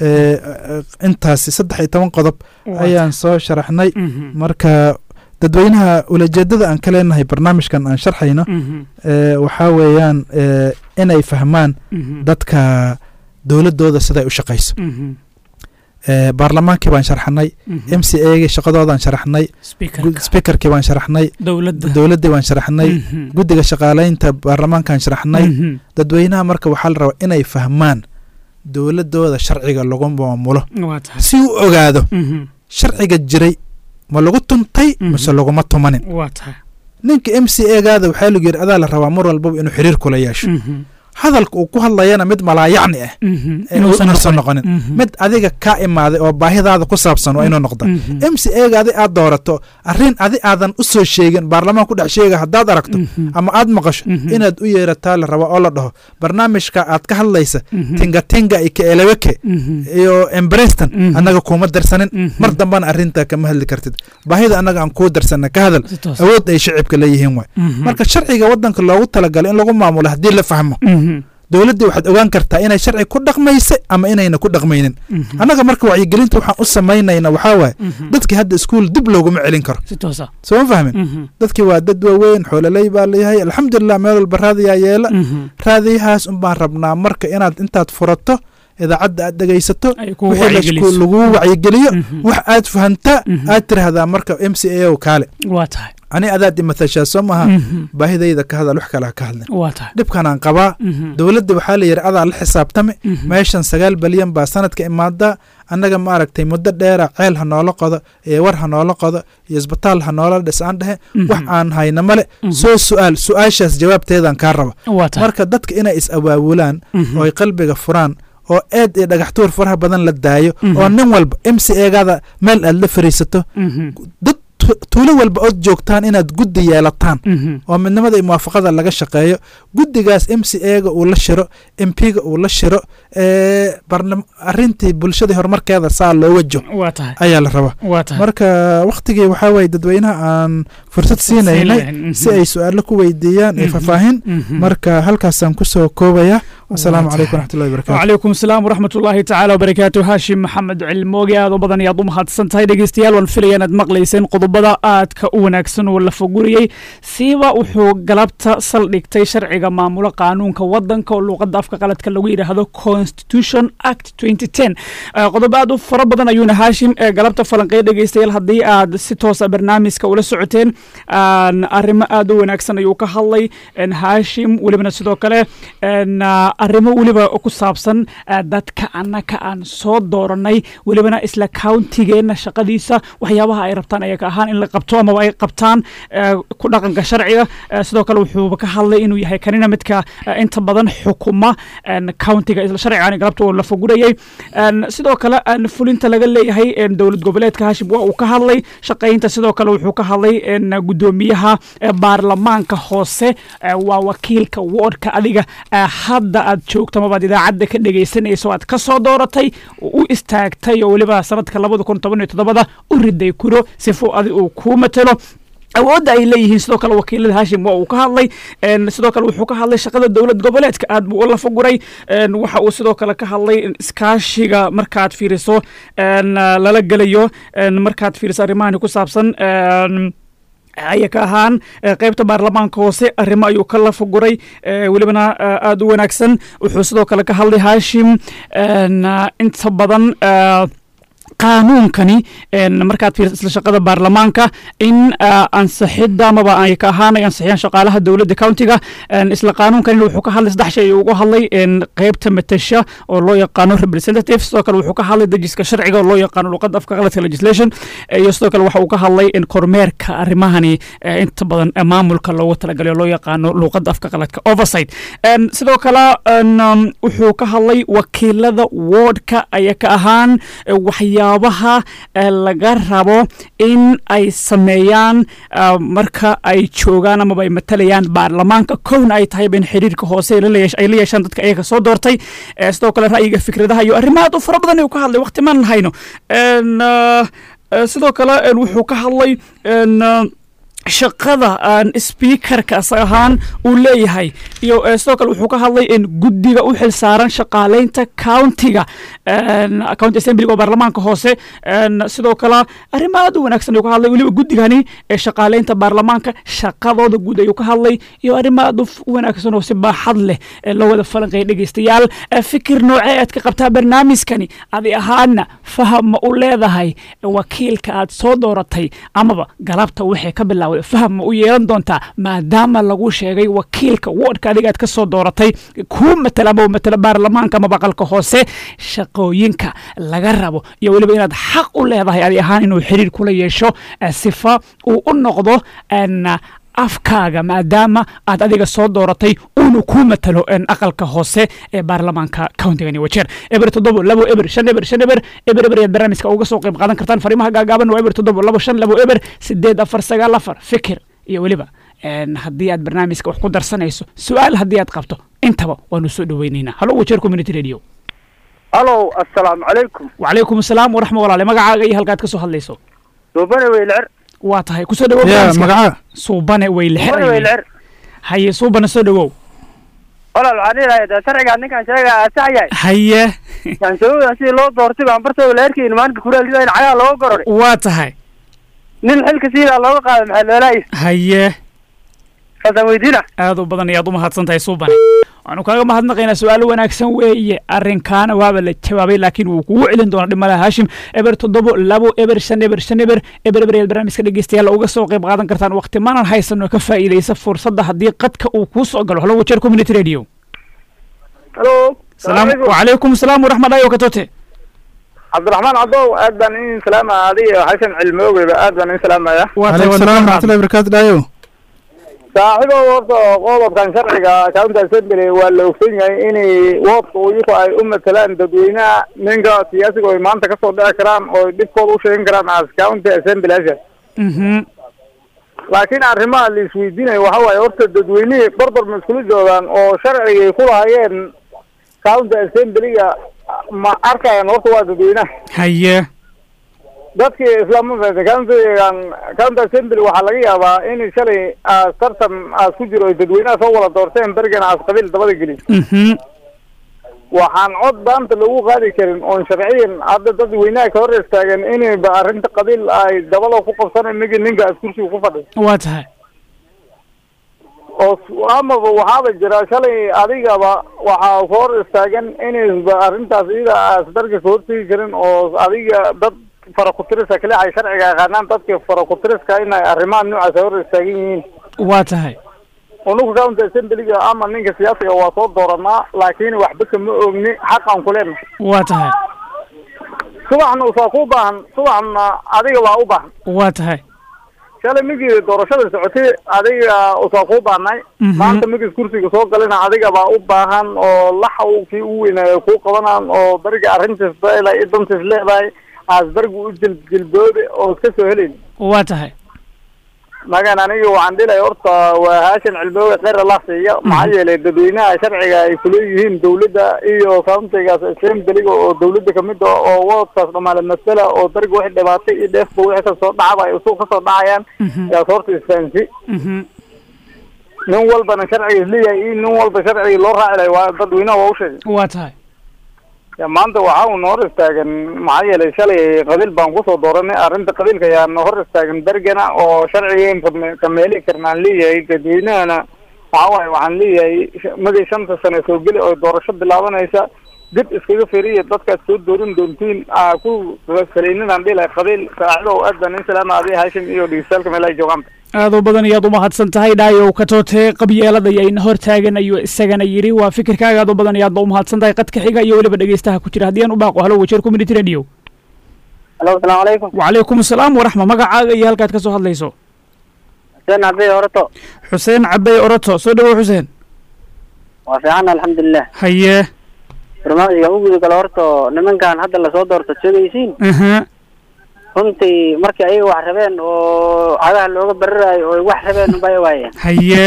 intaasi saddex iyo toban qodob ayaan soo sharaxnay marka dadweynaha ulajeedada aan ka leenahay barnaamijkan aan sharxayno waxaa weeyaan inay fahmaan dadka dowladooda siday u shaqayso baarlamaankii baan sharxnay m c agi shaqadoodaan sharaxnay speakerkii baan sharaxnay dowladdii baan sharaxnay guddiga shaqaaleynta baarlamaankaan sharaxnay dadweynaha marka waxaa la rabaa inay fahmaan dowladooda sharciga lagu maamulo si u ogaado sharciga jiray ma lagu tuntay mise laguma tumanin ninka m c egaada waxaa lagu yidhi adaa la rabaa mar walbaba inuu xiriir kula yeesho hadalka uu ku hadlayana mid malaayacni ah inuusan noqonin mid adiga kaa imaaday oo baahidaada ku saabsan waa inuu noqda m c ega adi aad doorato arrin adi aadan u soo sheegin baarlamaan ku dhex sheega haddaad aragto ama aad maqasho inaad u yeerataa la rabaa oo la dhaho barnaamijka aad ka hadlaysa tingatinga iyo kaeleweke iyo embreston annaga kuuma darsanin mar dambana arrintaa kama hadli kartid baahida annaga aan kuu darsana ka hadal awood ay shacibka leeyihiin waay marka sharciga waddanka loogu talagalay in lagu maamulo haddii la fahmo dowladdii waxaad ogaan kartaa inay sharci ku dhaqmaysa ama inayna ku dhaqmaynin annaga marka wacyigelinta waxaan u samaynayna waxaa waaye dadkii hadda iskuul dib looguma celin karo soo ma fahmin dadkii waa dad waaweyn xoololey baa layahay alxamdulilah meel walba raadiyaa yeela raadiyahaas unbaan rabnaa marka inaad intaad furato idaacadda aad dhegaysato wixii lagu wacyigeliyo wax aad fahantaa aad tiraahdaa marka m c a o kaale ani adaad imatashaa soo maaha baahidayda ka hadal wax kale ha ka hadlin dhibkanaan qabaa dowladda waxaa la yidhi adaa la xisaabtame meeshan sagaal balyan baa sanadka imaadaa annaga ma aragtay muddo dheera ceel ha noola qodo iyo war ha noola qodo iyo isbitaal ha noola dhis aan dhehe wax aan hayna male soo su'aal su-aashaas jawaabteedaan kaa raba marka dadka inay is awaabulaan oo ay qalbiga furaan oo eed iyo dhagaxtuur faraha badan la daayo oo nin walba m c egaada meel aad la fariisato dad tuulo walba ood joogtaan inaad guddi yeelataan oo midnimada iyo muwaafaqada laga shaqeeyo guddigaas m c ega uu la shiro m p ga uu la shiro arintii bulshadii horumarkeeda saa loo wajo ayaa la rabaa marka wakhtigii waxaa waye dadweynaha aan fursad siinaynay si ay su-aalo ku weydiiyaan iyo faahfaahin marka halkaasaan kusoo koobaya asalaamu calaykum waraxmatullahi barakatu wacalaykum asalaam waraxmat ullaahi tacaala wabarakaatu haashim maxamed cilmooge aad u badan ayaad u mahadsan tahay dhegeystayaal waan filaya inaad maqlayseen qodobada aadka u wanaagsan oo la foguriyey siiba wuxuu galabta saldhigtay sharciga maamulo qaanuunka wadanka oo luuqadda afka qaladka lagu yidhaahdo constitution act qodobo aad u fara badan ayuuna haashim galabta falanqeya dhegeystayaal haddii aad si toosa barnaamijka ula socoteen arrimo aad u wanaagsan ayuu ka hadlay haashim welibana sidoo kale arrimo weliba ku saabsan dadka annaka aan soo dooranay welibana isla countigeenna shaqadiisa waxyaabaha ay rabtaan ayaga ahaan in la qabto amaba ay qabtaan ku dhaqanka sharciga sidoo kale wuxuuba ka hadlay inuu yahay kanina midka inta badan xukuma countiga isla sharcigan galabta oo la fogurayay sidoo kale fulinta laga leeyahay dowlad goboleedka hashim waa uu ka hadlay shaqaynta sidoo kale wuxuu ka hadlay gudoomiyaha baarlamaanka hoose waa wakiilka woodka adiga hadda aad joogto amabaad idaacadda ka dhegaysanayso aad ka soo dooratay u istaagtay oo weliba sanadka labada kun toban iyo toddobada u riday kuro sifo adi uu kuu matelo awoodda ay leeyihiin sidoo kale wakiilada hashim waa uu ka hadlay sidoo kale wuxuu ka hadlay shaqada dowlad goboleedka aad buu la foguray waxa uu sidoo kale ka hadlay iskaashiga markaad fiiriso lala gelayo markaad fiiriso arrimahani ku saabsan ayaka ahaan qaybta baarlamaanka hoose arrimo ayuu ka lafaguray welibana aada u wanaagsan wuxuu sidoo kale ka hadlay hashim inta badan qaanuunkani markaad fiirsa isla shaqada baarlamaanka in ansixidda amaba ay ka ahaan ay ansixiyaan shaqaalaha dowladda countiga isla qaanuunkan wuxuu ka hadlay saddex shay uga hadlay qeybta matasha oo loo yaqaano representative sidoo kale wuxuu ka hadlay dejiska sharciga oo loo yaqaano luqadda afka qaladka legislation iyo sidoo kale waxa uu ka hadlay kormeerka arrimahani inta badan maamulka loogu talagalay oo loo yaqaano luqadda afka qaladka oversight sidoo kale wuxuu ka hadlay wakiilada wardka aya ka ahaan waxyaa waxyaabaha laga rabo in ay sameeyaan marka ay joogaan amaba ay matalayaan baarlamaanka kowna ay tahay in xiriirka hoose ay la yeeshaan dadka ayaga soo doortay sidoo kale ra'yiga fikradaha iyo arrimaha aad u fara badan ayuu ka hadlay waqti maan hayno sidoo kale wuxuu ka hadlay shaqada aan speakerka as ahaan uu leeyahay iyo sidoo kale wuxuu ka hadlay in guddiga u xil saaran shaqaaleynta countiga county assemblyga oo baarlamaanka hoose sidoo kale arrimo aad u wanaagsan ayuu ka hadlay weliba guddigani ee shaqaaleynta baarlamaanka shaqadooda guud ayuu ka hadlay iyo arrimo aad u wanaagsan oo si baaxad leh loo wada falanqeeya dhegeystayaal fikir noocee aad ka qabtaa barnaamijkani adi ahaana faham ma u leedahay wakiilka aad soo dooratay amaba galabta waxay ka bilaawday faham ma u yeelan doontaa maadaama lagu sheegay wakiilka woodhka adiga aad ka soo dooratay kuu matala ama matala baarlamaanka ama baqalka hoose shaqooyinka laga rabo iyo weliba inaad xaq u leedahay adi ahaan inuu xiriir kula yeesho sifa uu u noqdo afkaaga maadaama aad adiga soo dooratay uuna kuu matalo aqalka hoose ee baarlamaanka countigani wajeer eber toddobo labo eber shan eber shan eber eber eber ayaad barnaamijka uga soo qayb qaadan kartaan fariimaha gaagaaban waa eber toddobo labo shan labo eber sideed afar sagaal afar fikir iyo weliba haddii aad barnaamijka wax ku darsanayso su-aal haddii aad qabto intaba waanu soo dhoweynaynaa halo wajeer community radio halo assalaamu calaykum wacalaykum asalaam waraxma walaale magacaaga iyo halkaad ka soo hadlayso suubane weylecer waa tahay kusoo dhawow ya magaca suubane weylexer suubane weylecer haye suubane soo dhawow walaal waxaan ilahay de sharcigaa ninkaan sheega sax yahay haye yansooda sidii loo doortay baan barta weylecerkiin maalinka kuraalida in cagaha looga gororay waa tahay nin xilka siidaa looga qaaday maxaa loolaayay haye kaasaan weydiina aad u badan ayaad u mahadsan tahay suubane waxaanu kaaga mahadnaqaynaa su-aalo wanaagsan weeye arrinkaana waaba la jawaabay laakiin wuu kugu celin doonaa dhimalaha haashim eber toddobo labo eber shan eber shan eber eber eber ayaad barnaamijka dhegeystayaal uga soo qayb qaadan kartaan waqti maanan haysano ka faa'iidaysa fursadda haddii qadka uu kuu soo galo halo wajeer community radio halo salaam wacalaykum salaam waraxmatullahi wakatote cabdiraxmaan cadow aad baan in salaama adiga xasan cilmoogeyba aad baan in salaamaya alaykum salaam waraxmatullahi barakaatu dhayo saaxiibow horta qodobkan sharciga county assembly waa la ogsan yahay inay woodka iyaku ay u matalaan dadweynaha ninka siyaasiga oy maanta kasoo dhici karaan oo dhibkooda u sheegan karaan as county assembly asha laakiin arrimaha la isweydiinayo waxa waaye horta dadweynihii barbar ma iskula joogaan oo sharcigay ku lahaayeen county assemblyga ma arkayaan horta waa dadweynaha haye dadkii islaamada countygan county assembly waxaa laga yaabaa in shalay aas tartan aas ku jiro oy dadweynaha soo wada doorteen bergana aas qabiil dabada gelin waxaan cod daanta lagu qaadi karin oon sharciyan hadda dadweynaha ka hor istaagan inayba arrinta qabiil ay dabada ku qabsana migi ninka as kursiga ku fadhiy waa tahay oo amaba waxaaba jira shalay adigaba waxaa ka hor istaagan inayba arrintaas iyada aas darga ka hortegi karin oo adiga dad farakutiriska kale ay sharciga yaqaanaan dadka farakutiriska inay arrimaha noocaas hor istaagan yihiin waa tahay unuka county assemblyga ama ninka siyaasiga waa soo dooranaa laakiin waxba kama ogni xaqan kuleena waa tahay subaxna usaa ku baahan subaxna adiga waa u baahan waa tahay shalay migii doorashada socotay adiga usaa kuu baahnay maanta migis kursiga soo galina adiga baa u baahan oo laxa kii u weynaayo kuu qabanaan oo beriga arrintiis leedahay dantiis leedahay aas bergu u jiljilboobe oo iska soo helayn waa tahay magan aniga waxaan dhilay horta waa haashan cilmooge kheyr allah siiya maxaa yeelay dadweynaha sharciga ay kuleeyihiin dawladda iyo countigaas assemblyga oo dawladda kamid a oo woodkaas dhamaale masala oo dariga wixii dhibaatay iyo dheefba wixii kasoo dhacaba ay usuq kasoo dhacayaan yaas horta isfahansi nin walbana sharciga isleeyahay iyo nin walba sharciga loo raaci lahay waa dadweynaha waa usheegay waa tahay maanta waxa uuna hor istaagan maxaa yeelay shalay qabiil baan kusoo dooranay arrinta qabiilka ayaana hor istaagan bergana oo sharcigan kameeli karnaan leeyahay dadweynahana waxa waaye waxaan leeyahay magay shanta sane soo geli oo doorasho bilaabanaysa dib iskaga firiya dadkaad soo doorin doontiin aa ku salayninaan dhilahay qabiil saaxiibow aad baan in salaama adiga haashim iyo dhegeystayaal meel ay joogaan aad u badan ayaad u mahadsan tahay dhaayow katoote qabyeelada ayayna hor taagan ayuu isagana yidhi waa fikirkaaga aad u badan ayaad u mahadsan tahay qadka xiga iyo weliba dhegeystaha ku jira haddii aan u baaqo halo wajeer community radio halo asalaamu calaykum wacalaykum asalaam waraxma magacaaga iyo halkaad ka soo hadlayso xuseen cabey orato xuseen cabey oroto soo dhawow xuseen waa fiican alxamdulilah haye barnaamijka u guda galo horta nimankan hadda lasoo doorto sheegaysiin aha runtii markii ayaga wax rabeen oo cagaha looga bararayo oo ay wax rabeen unbay waayeen haye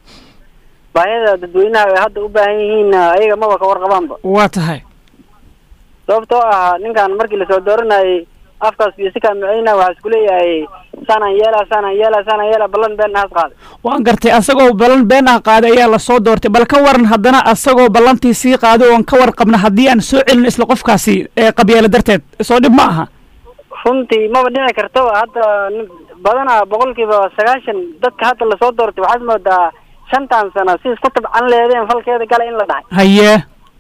baahida dadweynaha ay hadda u baahan yihiinna ayaga maba ka warqabaanba waa tahay sababtoo ah ninkan markii lasoo dooranayay afkaas iyo si kaamiceyna waxaa isku leeyahay saanaan yeelaa saanaan yeelaa saanaan yeelaa ballan been nahaas qaaday waan gartay asagoo ballan been ah qaaday ayaa lasoo doortay bal ka waran haddana asagoo ballantii sii qaaday oon ka warqabna haddii aan soo celin isla qofkaasi ee qabyaalo darteed soo dhib ma aha runtii maba dhici karto hadda nin- badanaa boqolkiiba sagaashan dadka hadda lasoo doortay waxaad moodaa shantan sano si isku tabcan leedeen falkeeda gala in la dhahay haye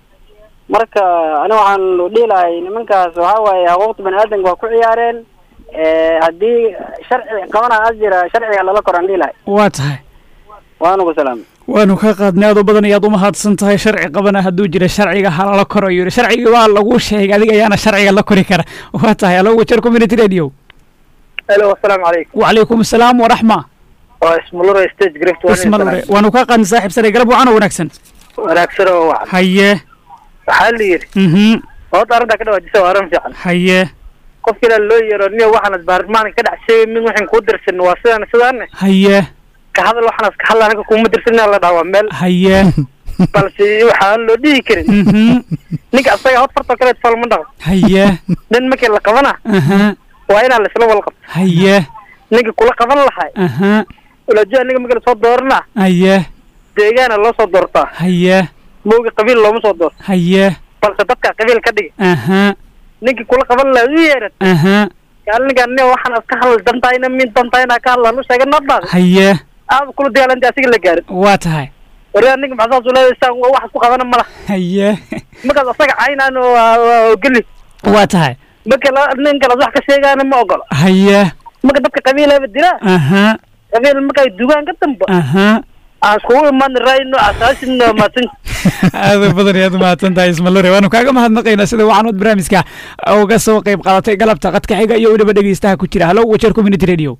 marka ani waxaan dhihi lahay nimankaas waxaa waaye xuquuqda bani aadamka waa ku ciyaareen Eh, haddii sharci qabana as jira sharciga lala koraan dhihi lahay waa tahay waanu ku salaamay waanu ka qaadnay aad u badan ayaad u mahadsan tahay sharci qabana hadduu jira sharciga halala koro yidhi sharcigii waa lagu sheegay adiga ayaana sharciga la kori kara waa tahay alo wajer community radio alo asalaamu calaykum wacalaykum asalaam waraxma waa ismalure stage grift ismalure waanu ka qaadnay saaxiib sare galab wacan oo wanaagsan wanaagsan oo wacan haye waxaa la yidhi mhm horta arrintaa ka dhawaajisa waa arrin fiican haye qofka ilaa loo yeero niyo waxaan baarlamaanka ka dhex sheegay min waxaan kuu dirsan waa sidaan sidaane haye ka hadal waxaan iska hadla anaga kuma dirsan la dhaha waa meel haye balse waxaan loo dhihi karin mhm ninka asaga hod fartoo kale fal ma dhaqo haye nin markii la qabana aha waa inaan laisla wal qabto haye ninka kula qaban lahay aha ulajo aniga markii lasoo doorana haye deegaana loo soo doortaa haye mooga qabiil looma soo doorto haye balse dadka qabiil ka dhigi aha ninkii kula qaban lahay u yeeran aha kaal ninkaan nin waxaan iska hadal dantayna min dantayna ka hadlaan u sheegay nabdaada haye aad kula dagaalanta asiga la gaarin waa tahay waryaa ninka maxaa saas uleedaysaan wax isku qabana mala haye markaas asaga caynaan geli waa tahay marka la- nin kale wax ka sheegaana ma ogolo haye marka dadka qabiilaba dila aha qabiil markay dugaan ka damba aha aan iskugu imaan rayno asaasin maatin aad u badan ayaad umahadsan tahay ismalore waanu kaaga mahadnaqaynaa sida waxaanood barnaamijka uga soo qayb qaadatay galabta qadka xiga iyo weliba dhegeystaha ku jira hallo wajer community radio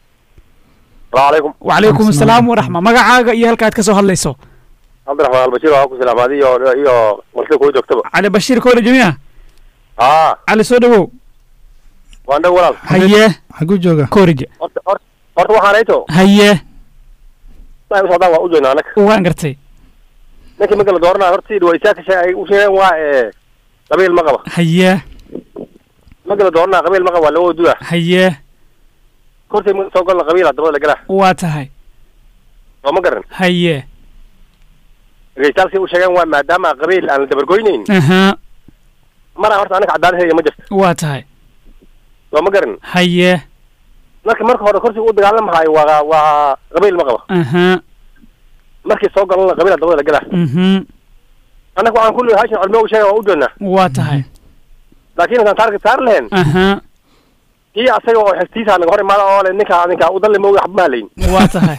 alaykum wacalaykum asalaam waraxma magacaaga iyo halkaad ka soo hadlayso cabdiraxmaan albashiir waa ku salaamaad iyo iyo martida kuu joogtaba cali bashiir koole jamiica aa cali soo dhawow waan dhow walaal haye xaguu jooga koorije horta horta horta waxaan ayto haye ma u socdaan waa u joognaa annaga waan gartay ninkii marka la dooranaa horta sidii waa isaa ka sheeg ay u sheegeen waa ee qabiil ma qaba haye marka la dooranaa qabiil ma qaba waa laga waduda haye hortay marka soo galna qabiil dabada la galaa waa tahay soo ma garan haye regisaalkii u sheegeen waa maadaama qabiil aan la dabargoynayn aha mana horta anaga cadaalad heega ma jirto waa tahay soo ma garan haye marka marka hore kursiga u dagaalamahayo waa waa qabiil ma qaba aha markii soo galna qabiil dabada la galaa mhm annaga waxaan kulli hashin culmo u sheega waa u joognaa waa tahay laakiin intaan taarget saar lahayn aha kii asaga oo xigtiisa naga hor imaada oo le ninka ninka u dalle mooga waxba mahalayn waa tahay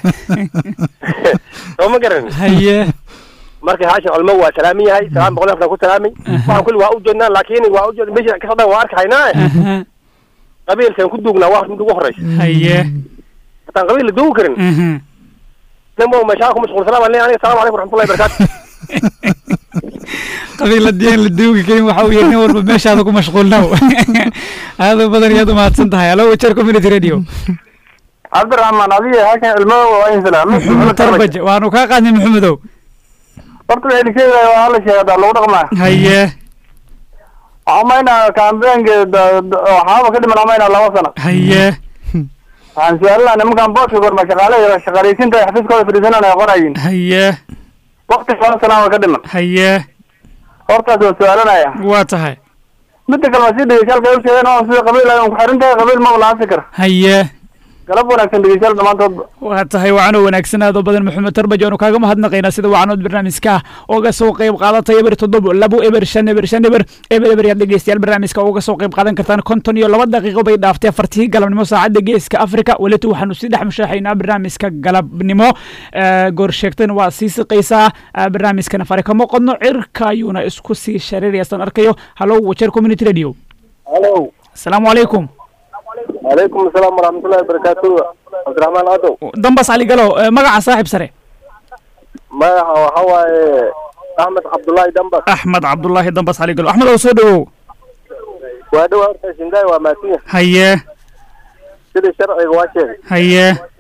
soo ma garan haye marka haashin culmo waa salaamin yahay salaam boqol aftan ku salaamay waxaan kulli waa u jeednaa laakiin waa u jeed meesha ka socdaan waa arkahaynaa aha qabiilkan ku duugnaa waa mid ugu horeysa haye hataan qabiil la duugi karin mhm nin mo meeshaa ku mashquulsanaa baan leeyahay aniga salaamu calaykum raxmatullahi barakaatu qabiil haddii aan la duugi karin waxa uu yahay nin walba meeshaada ku mashquulnaw aad u badan ayaad umahadsan tahay hallo wajer community radio cabdiraxmaan adiga halkan ilmada waa in salaam tarbaje waanu kaa qaadnay maxamedow horta waxay sheegaya waa hala sheegada lagu dhaqmaa haye waxaa umaynaa kaambeenka waxaaba ka dhiman umaynaa laba sano haye waxaan su-aalina nimankan booska gorma shaqaale shaqaaleysiinta ay xafiiskooda fadhiisanaan ay qorayin haye wakti laba sana waa ka dhiman haye hortaas waan su-aalanaya waa tahay midda kale waa sii dhegeyshaalka ay u sheegeen oo sida qabiil ay ku xiran tahay qabiil maba lahaan fikir haye galab wanaagsan dhegeystayaal dhammaantoodba waa tahay wacanoo wanaagsan aad oo badan maxamed tarbaje waanu kaaga mahadnaqaynaa sida wacanood barnaamijka uga soo qayb qaadatay eber toddobo labo eber shan eber shan eber eber eber yaad dhegeystayaal barnaamijka uga soo qayb qaadan kartaan konton iyo laba daqiiqo bay dhaaftay afartii galabnimo saacadda geeska afrika welitu waxaanu sii dhex mushaaxaynaa barnaamijka galabnimo goor sheegtayna waa sii siqaysaa barnaamijkana fare kama qodno cirka ayuuna isku sii shareerayaasaan arkayo hallo wajer community radio halo asalaamu calaykum calaykum asalaam waraxmatullahi wabarakaatu cabdiraxmaan adow dambas cali galo magaca saaxib sare magaca waxa waaye axmed cabdullaahi dambas axmed cabdulaahi dambas cali galo axmed oo soo dhowow waa dhow horta shingaay waa maasinya haye sidii sharciga waa sheegay haye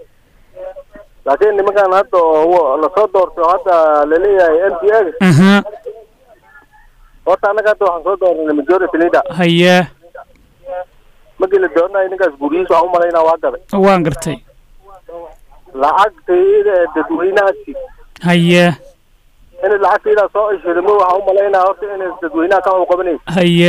laakiin nimankan hadda oo lasoo doorto hadda laleeyahay m p a aha horta annaga hadda waxaan soo dooranay majority leader haye markii la dooranayo ninkaas guryihiisa waxaan umalaynaa waa gaday waan gartay lacagtayda ee dadweynahaasi haye inay lacagtaydaa soo ishirimo waxaan umalaynaa horta inay dadweynaha ka qabanaysa haye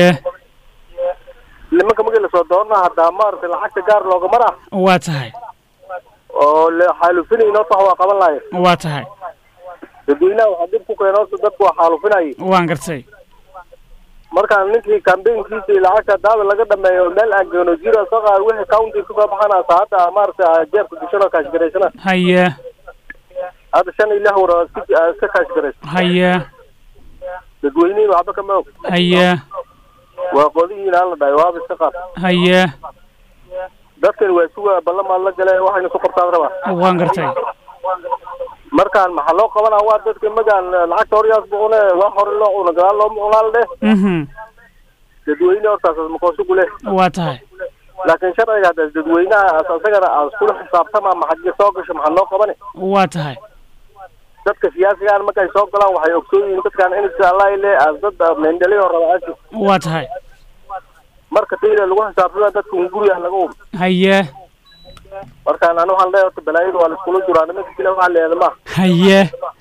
nimanka markii lasoo doorana haddaa maaragtay lacagta gaar looga mar ah waa tahay oo la xaalufinayna horta wax waa qaban lahayen waa tahay dadweynaha waxaa dib ku keena horta dadku waa xaalufinayay waan gartay markaan ninkii kambeynkiisa iyo lacagta daada laga dhameeyo meel aan geeno zero soo qaad wixii county kasoo baxanasa hadda maaragtay jeebka gashano kaashgaraysana haye hadda shan iyo lix war oo iska aa iska kaashgaraysa haye dadweynihii waxba kama og haye waa qodihiin aan la dhahay waaba iska qaad haye dadkan waa suga ballamaan la gale waxayna ku qabtaan rabaa waan gartay markaan maxaa loo qabanaa waa dadka magaan lacagta horyaas boqone wax hore loo cuna gadaal loo cunaal dheh mhm dadweyne hortaas makoosugu leh waa tahay laakiin sharciga hadda dadweynaha as asagana aas kula xisaabtama maxaje soo gasho maxaa loo qabane waa tahay dadka siyaasigaan markay soo galaan waxay ogsoon yihiin dadkaan in le as dad meendhaliyo raba asi waa tahay marka tayda lagu xisaabtama dadka un guriga laga um haye markaan ani waxaan leeyahay horta balaayada waa laiskula juraa nimanka kale waxaa leeyahay ma haye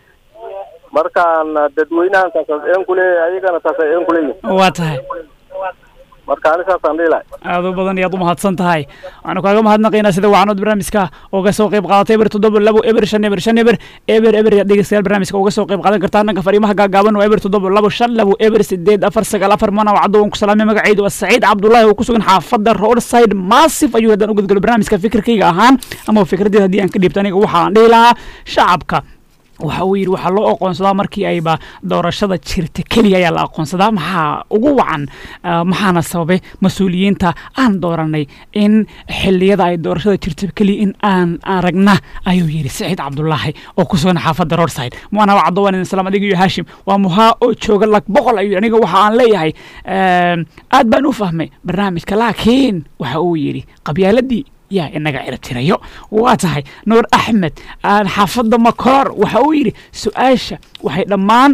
markaan dadweynahan taas een kuleeyahay ayagana taas ay een kuleeyihin waa tahay marka ani saasaan dhihi lahay aad u badan iyaad u mahadsan tahay waxaanu kaaga mahadnaqaynaa sida wacanood barnaamijka uga soo qayb qaadatay eber toddoba labo eber shan eber shan eber eber eber yaad dhegeystayaal barnaamijka uga soo qayb qaadan kartaa dhanka fariimaha gaagaaban waa eber toddoba labo shan labo eber sideed afar sagaal afar mana wacdo waan ku salaamay magacaydu waa saciid cabdullaahi oo ku sugan xaafadda roadside massif ayuu haddaan u gudgalo barnaamijka fikirkayga ahaan ama fikradeed haddii aan ka dhiibto aniga waxaan dhihi lahaa shacabka waxa uu yidhi waxaa loo aqoonsadaa markii ayba doorashada jirta keliya ayaa la aqoonsadaa maxaa ugu wacan maxaana sababay mas-uuliyiinta aan dooranay in xiliyada ay doorashada jirta keliya in aan aragna ayuu yidhi saciid cabdulaahi oo ku sugan xaafadda roadside muana wacdo waan idin salaam adiga iyo haashim waa muhaa oo jooga lag boqol ayuu aniga waxa aan leeyahay aad baan u fahmay barnaamijka laakiin waxa uu yidhi qabyaaladii yaa inaga ciribtirayo waa tahay nuur axmed xaafadda makoor waxa uu yidhi su-aasha waxay dhammaan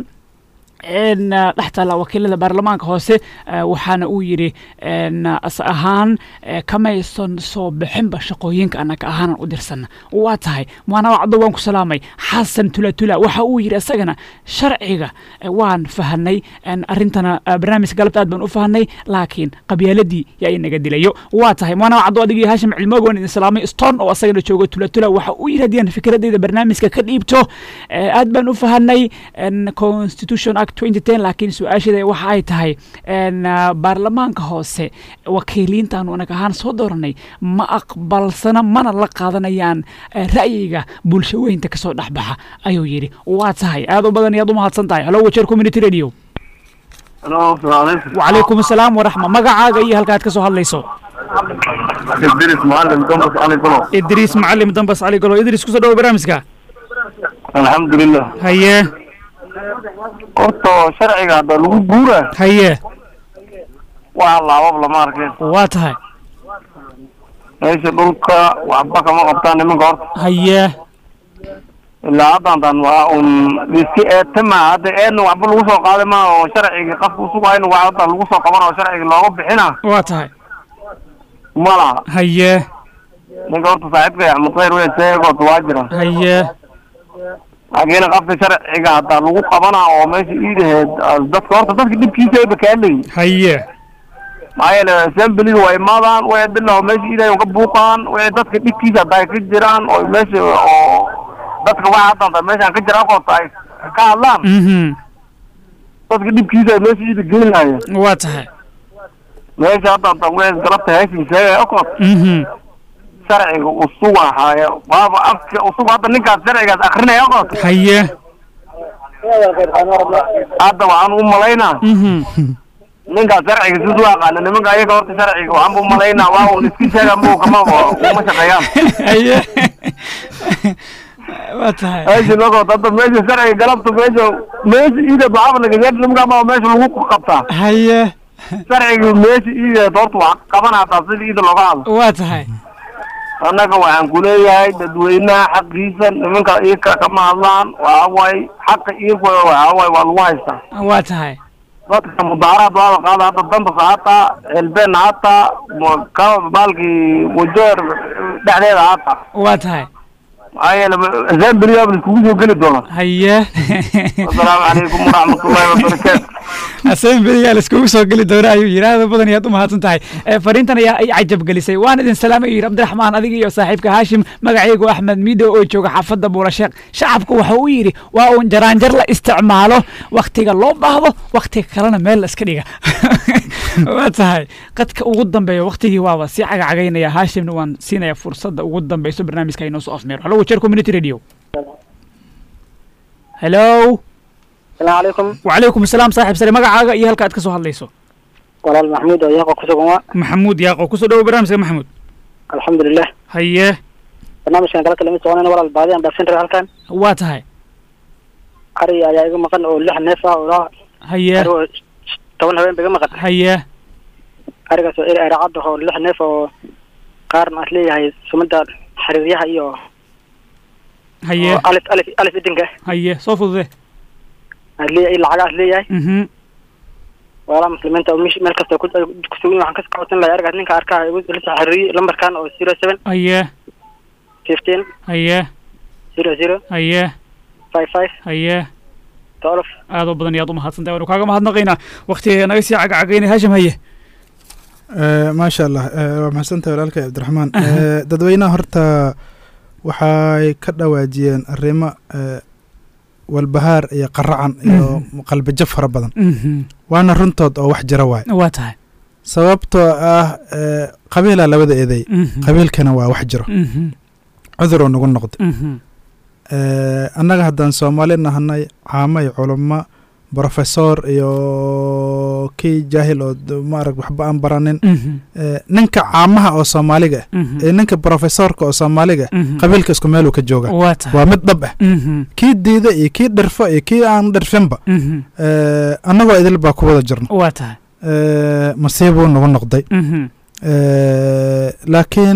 dhex taalla wakiilada baarlamaanka hoose waxaana uu yidhi as ahaan kamaysan soo bixinba shaqooyinka annaga ahaanan u dirsana waa tahay waana wacdo waan ku salaamay xasan tulatula waxa uu yidhi isagana sharciga waan fahanay arrintana barnaamijka galabta aad baan u fahanay laakiin qabyaaladii yaa inaga dilayo waa tahay waana wacdo adigii haashim cilmoog waan idin salaamay stone oo asagana joogo tulatula waxa uu yidhi haddii aan fikradeyda barnaamijka ka dhiibto aad baan u fahanay constitution act laakiin su-aasheeda waxa ay tahay baarlamaanka hoose wakiiliintaanu anag ahaan soo dooranay ma aqbalsana mana la qaadanayaan ra'yiga bulshaweynta kasoo dhexbaxa ayuu yidhi waa tahay aad u badan iyaad u mahadsan tahay halo wajeer community radio wacalaykum asalaam waraxma magacaaga iyo halkaad ka soo hadlayso idris macalin dambas cali golo idriis macalim dambas cali golo idriis kusoo dhawo barnaamijka alxamdulilah haye horta sharciga hadda lagu guura haye waa laabab lama arkeen waa tahay meesha dhulka waxba kama qabtaan nimanka horta haye ilaa haddantan waa un iska eetama hadda eedna waxba lagu soo qaaday ma oo sharciga qafka usugayna waa hadda lagu soo qaban oo sharciga looga bixina waa tahay ma laha haye ninka horta saaxiibka axmed khayr wey seegoota waa jira haye laakiin qafka sharciga hadda lagu qabanaa oo meesha iidaheed dadka horta dadka dhibkiisa ayba kaadlayin haye maxaa yeele assemblyga waa imaadaan way bilaw meesha iidahay ka buuqaan way dadka dhibkiisa hadda ay ka jiraan oo meesha oo dadka waxa hadda meeshaan ka jira akoota ay ka hadlaan mhm dadka dhibkiisa ay meesha iida geynaya waa tahay meesha hadda hadda way galabta heeshin sheegay akoot mhm sharciga usuga haya waaba afka usuga hadda ninkaas sharcigaas akrinaya akoot haye hadda waxaan u malaynaa mhm ninkaas sharciga siduu aqaana nimanka ayaga horta sharciga waxaan u malaynaa waa un iska sheega muu kama uma shaqeeyaan haye waa tahay meesha loo qabto hadda meesha sharciga galabta meesha meesha iida baxaaba nagageed nimkaa meesha lagu qabtaa haye sharciga meesha iida horta wax qaban hataa sida iida looga hadlo waa tahay annaga waxaan kuleeyahay dadweynaha xaqiisa nimanka iyaka kama hadlaan waxa waaye xaqa iyaka waxa waaye waa lagu haystaa waa tahay dadka mudaaraad waada qaada hadda dambasa hataa xelbeen hataa mo- ka baalkii wajeer dhexdeeda hataa waa tahay maxaa yeele assemblyga la iskugu soo geli doona haye asalaamu calaykum waraxmatullahi wabarakaatu asembeliga laiskugu soo geli doona ayuu yidhi aad badan ayaad u mahadsan tahay Eh, fariintan ayaa ay cajab gelisay waan idin salaamay yidhi cabdiraxmaan adiga iyo saaxiibka haashim magacaygu axmed mido oo jooga xaafadda buulasheekh shacabku waxa uu yidhi waa uun jaraanjar la isticmaalo waktiga loo baahdo waktiga kalena meel la iska dhiga waa tahay qadka ugu dambeeya waktigii waaba sii cagacagaynaya haashimna waan siinaya fursadda ugu dambeyso barnaamijka inoo soo afmeero halo wajeer community radio hello asalaamu calaykum وعليكم السلام صاحب سلام magacaaga iyo halka aad ka soo hadlayso walaal maxamuud oo yaaqo ku sugan waa maxamuud yaaqo kusoo dhawo barnaamijka maxamuud alxamdulilah haye barnaamijkan kala kalama soconayna walaal baadi aan dhaafsin rabay halkan waa tahay ari ayaa iga maqan oo lix neef ah oo ilaa haye ari oo toban habeen ba iga maqan haye arigaas oo eri aracad ah oo lix neef oo qaarna aad leeyahay sumada xariiryaha iyo haye oo alif alif alif idinka haye soo fudude aad leeyahay lacaga aad leeyahay mhm walaal muslimiinta oo mesh- meel kasta ku ku sugan waxaan ka socodsan lahay arigaas ninka arkaa igu lisa xariiriye lambarkan oo zero seven haye fifteen haye zero zero haye five five haye twelve aad u badan ayaad u mahadsantahay waanu kaaga mahadnaqaynaa waktiga naga sii cagacagaynay haashim haye maasha allah Eh, waa maxsantahay walaalkay cabdiraxmaan Eh, dadweynaha horta waxay ka dhawaajiyeen arrimo eh, walbahaar iyo qaracan iyo qalbijab fara badan mhm waana runtood oo wax jira waay waa tahay sababtoo ah eh, qabiilaa labada eeday mhm qabiilkana waa wax jiro mhm cuduroo nagu noqday mhm Eh, annaga haddaan soomaali nahanay caamo iyo culummo brofesor iyo kii jaahil oo d- maarag waxba aan baranin mhm Eh, ninka caamaha oo soomaaliga ah mhm ee ninka brofesorka oo soomaaliga ah mhm qabiilka isku meeluu ka jooga waa tahay waa mid dhab ah mhm kii diida iyo kii dhirfo iyo kii aan dhirfinba mhm Eh, annagoo idil baa ku wada jirno waa tahay Eh, masiibuu nagu noqday mhm Eh, laakiin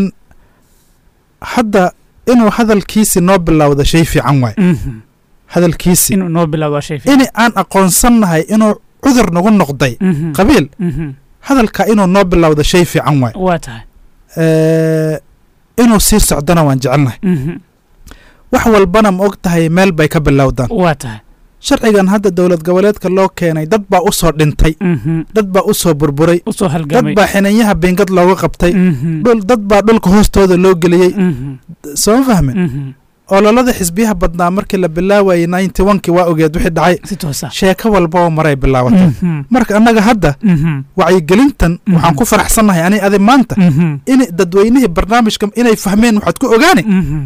hadda inuu hadalkiisi noo bilowda shay fiican waay mhm hadalkiisi inuu noo bilaabo waa shay fiican in aan aqoonsannahay inuu cudur nagu noqday mhm qabiil mhm hadalka inuu noo bilowda shay fiican waay waa tahay Eh, inuu sii socdona waan jecelnahay mhm wax walbana ma og tahay meel bay ka bilowdaan waa tahay sharcigan hadda dowlad goboleedka loo keenay dad baa u soo dhintay mhm dad baa u soo burburay usoo dad halgamay baa xiniinyaha bingad looga qabtay mhm dhul dad baa dhulka hoostooda loo geliyey mhm soo fahmin mhm ololada xisbiyaha badnaa markii la bilaawayay ninety onkii waa ogeed wixii dhacay si toosa sheeko walbaba maray bilaabatay mhm marka annaga hadda mhm wacyigelintan waxaan ku faraxsannahay ani adi maanta mhm in dadweynihii barnaamijka inay fahmeen waxaad ku ogaani mhm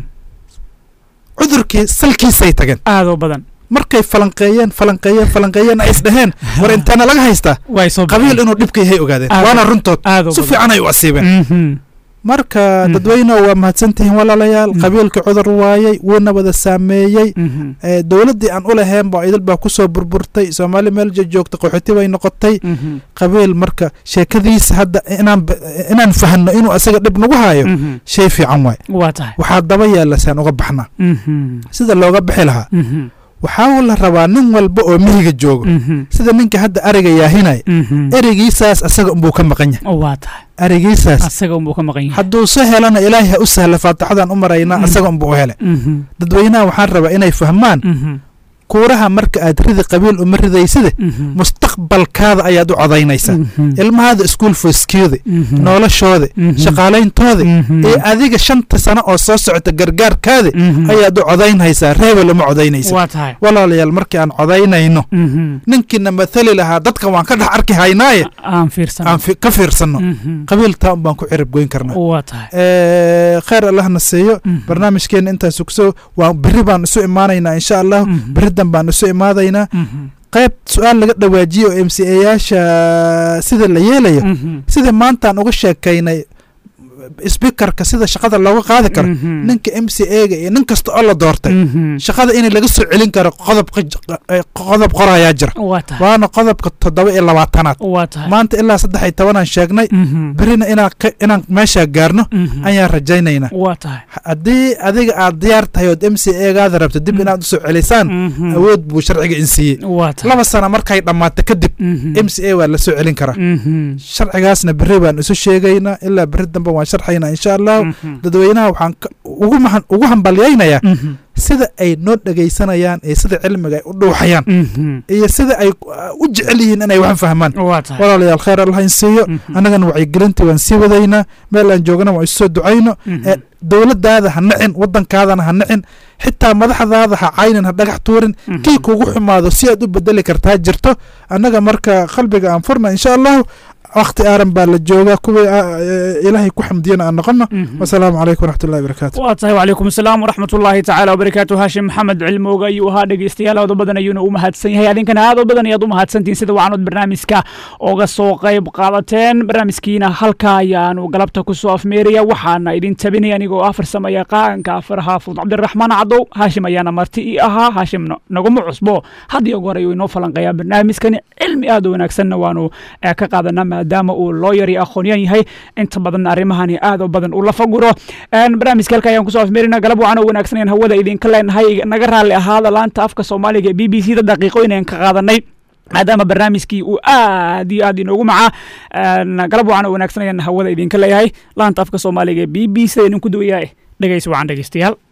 cudurkii salkiisay tageen aadoo badan markay falanqeeyeen falanqeeyeen falanqeeyeen ay isdhaheen war inteena laga haystaa way soo qabiil inuu dhibka yahay ogaadeen Aad- waana runtood aadoo si badan fiican ay u asiibeen mhm marka Mhm. dadweyne waa mahadsantihiin walaalayaal Mhm. qabiilka cudur waayey wuuna wada saameeyey mhm Eh, dowladdii aan u lahayn ba idil baa kusoo burburtay soomaali meel joogta qaxooti bay noqotay mhm qabiil marka sheekadiisa hadda inaan b- inaan fahno inuu asaga dhib nagu hayo mhm shay fiican waay waa tahay waxaa daba yaalla saan uga baxnaa mhm sida looga bixi lahaa mhm waxaa la rabaa nin walba oo mihiga joogo mhm sida ninka hadda ariga yaahinaya mhm ereygiisaas asaga unbuu ka maqan yahay waa tahay ereygiisaas asaga unbuu ka maqan yahay hadduu se helana ilaahay ha u sahla faatixadaan u maraynaa Mhm. asaga unbuu u hele mhm dadweynaha waxaan rabaa inay fahmaan mhm kuuraha marka aad ridi qabiil uma ridayside mhm mustaqbalkaada ayaad u codaynaysaa mhm ilmahaada school foskiyooda mhm noloshooda Mhm. shaqaalayntoodi Mhm. ee adiga shanta sano oo soo socota gargaarkaadi Mhm. ayaad u codaynhaysaa reebel uma codaynaysa waa tahay walaalayaal markii aan codaynayno mhm ninkiina mathali lahaa dadka waan ka dhex arki haynaaye aan fiirsan aan fi- ka fiirsanno mhm qabiiltaa un baan ku cirib goyn karnaa waa tahay Eh, khayr allahna siiyo Mhm. barnaamijkeena intaas kusoo waa berri baan isu imaanaynaa insha allah Mhm. berridan baan isu imaadaynaa mhm qayb su-aal laga dhawaajiyo oo m c a yaasha sida la yeelayo mhm sida maantaan uga sheekaynay speakerka sida shaqada looga qaadi karo Mhm. ninka m c a ga iyo nin kasta oo la doortay Mhm. shaqada in laga soo celin karo qodob qodob qorayaa jira waa tahay waana qodobka toddoba iyo labaatanaad waa tahay maanta ilaa saddex iyo tobanaan sheegnay Mhm. berina inaan ka- inaan meeshaa gaarno Mhm. ayaan rajaynaynaa waa tahay haddii adiga aad diyaar tahay ood m c a gaada rabto dib inaad usoo celisaan Mhm. awood buu sharciga insiiyey waa tahay laba sana markay dhammaato kadib Mhm. m c a waa la soo celin karaa Mhm. sharcigaasna berri baan isu sheegaynaa ilaa berri dambe waan sharxaynaa insha allahu Mhm. dadweynaha waxaan ka- ugu mahan- ugu hambalyaynayaa Mhm. sida ay noo dhegaysanayaan iyo sida cilmiga ay u dhuuxayaan Mhm. iyo sida ay uh, u jecel yihiin inay wax fahmaan waa tahay walaalayaal khayr allah in siiyo Mhm. annagana wacyigelintii waan sii wadaynaa meel aan joogana waan isu soo ducayno Mhm. ee dowladaada ha nacin wadankaadana ha nacin xitaa madaxdaada ha caynin ha dhagax tuurin Mhm. kii kugu xumaado si aad u bedeli kartaa jirto annaga marka qalbiga aan furna insha allahu wakti aaran baa la joogaa kuwii ah, ee, ilaahay ku xamdiyana aan noqono Mhm. wasalaamu calaykum waraxmatullahi wabarakaatu waa tahay wacalaykum asalaam waraxmat ullaahi tacaala wabarakaatu haashim maxamed cilmooga ayuu ahaa dhegeystayaal aad u badan ayuuna u mahadsan yahay adinkana aad u badan ayaad u mahadsantihiin sida wacanod barnaamijka oga soo qayb qaadateen barnaamijkiina halkaa ayaanu galabta kusoo afmeeraya waxaana idin tabinaya anigoo ah farsamo yaqaanka afar xaafud cabdiraxmaan cadow haashim ayaana marti ii ahaa haashim no- naguma cusbo had iyo goor ayuu inoo falanqayaa barnaamijkani cilmi aad u wanaagsanna waanu eh, ka qaadanaa maadaama uu looyar iyo aqoonyan yahay inta badan arrimahani aad u badan uu la faguro Een, barnaamijka halka ayaan kusoo afmeerina galab wacan oo wanaagsan ayaan hawada idinka leenahay naga raalli ahaada laanta afka soomaaliga ee b b c da daqiiqooyin ayaan ka qaadanay maadaama barnaamijkii uu aad iyo aad inoogu macaa Een, galab wacan oo wanaagsan ayaan hawada idinka leeyahay laanta afka soomaaliga ee b b c da idinku duwayaa dhegeysi wacan dhegeystayaal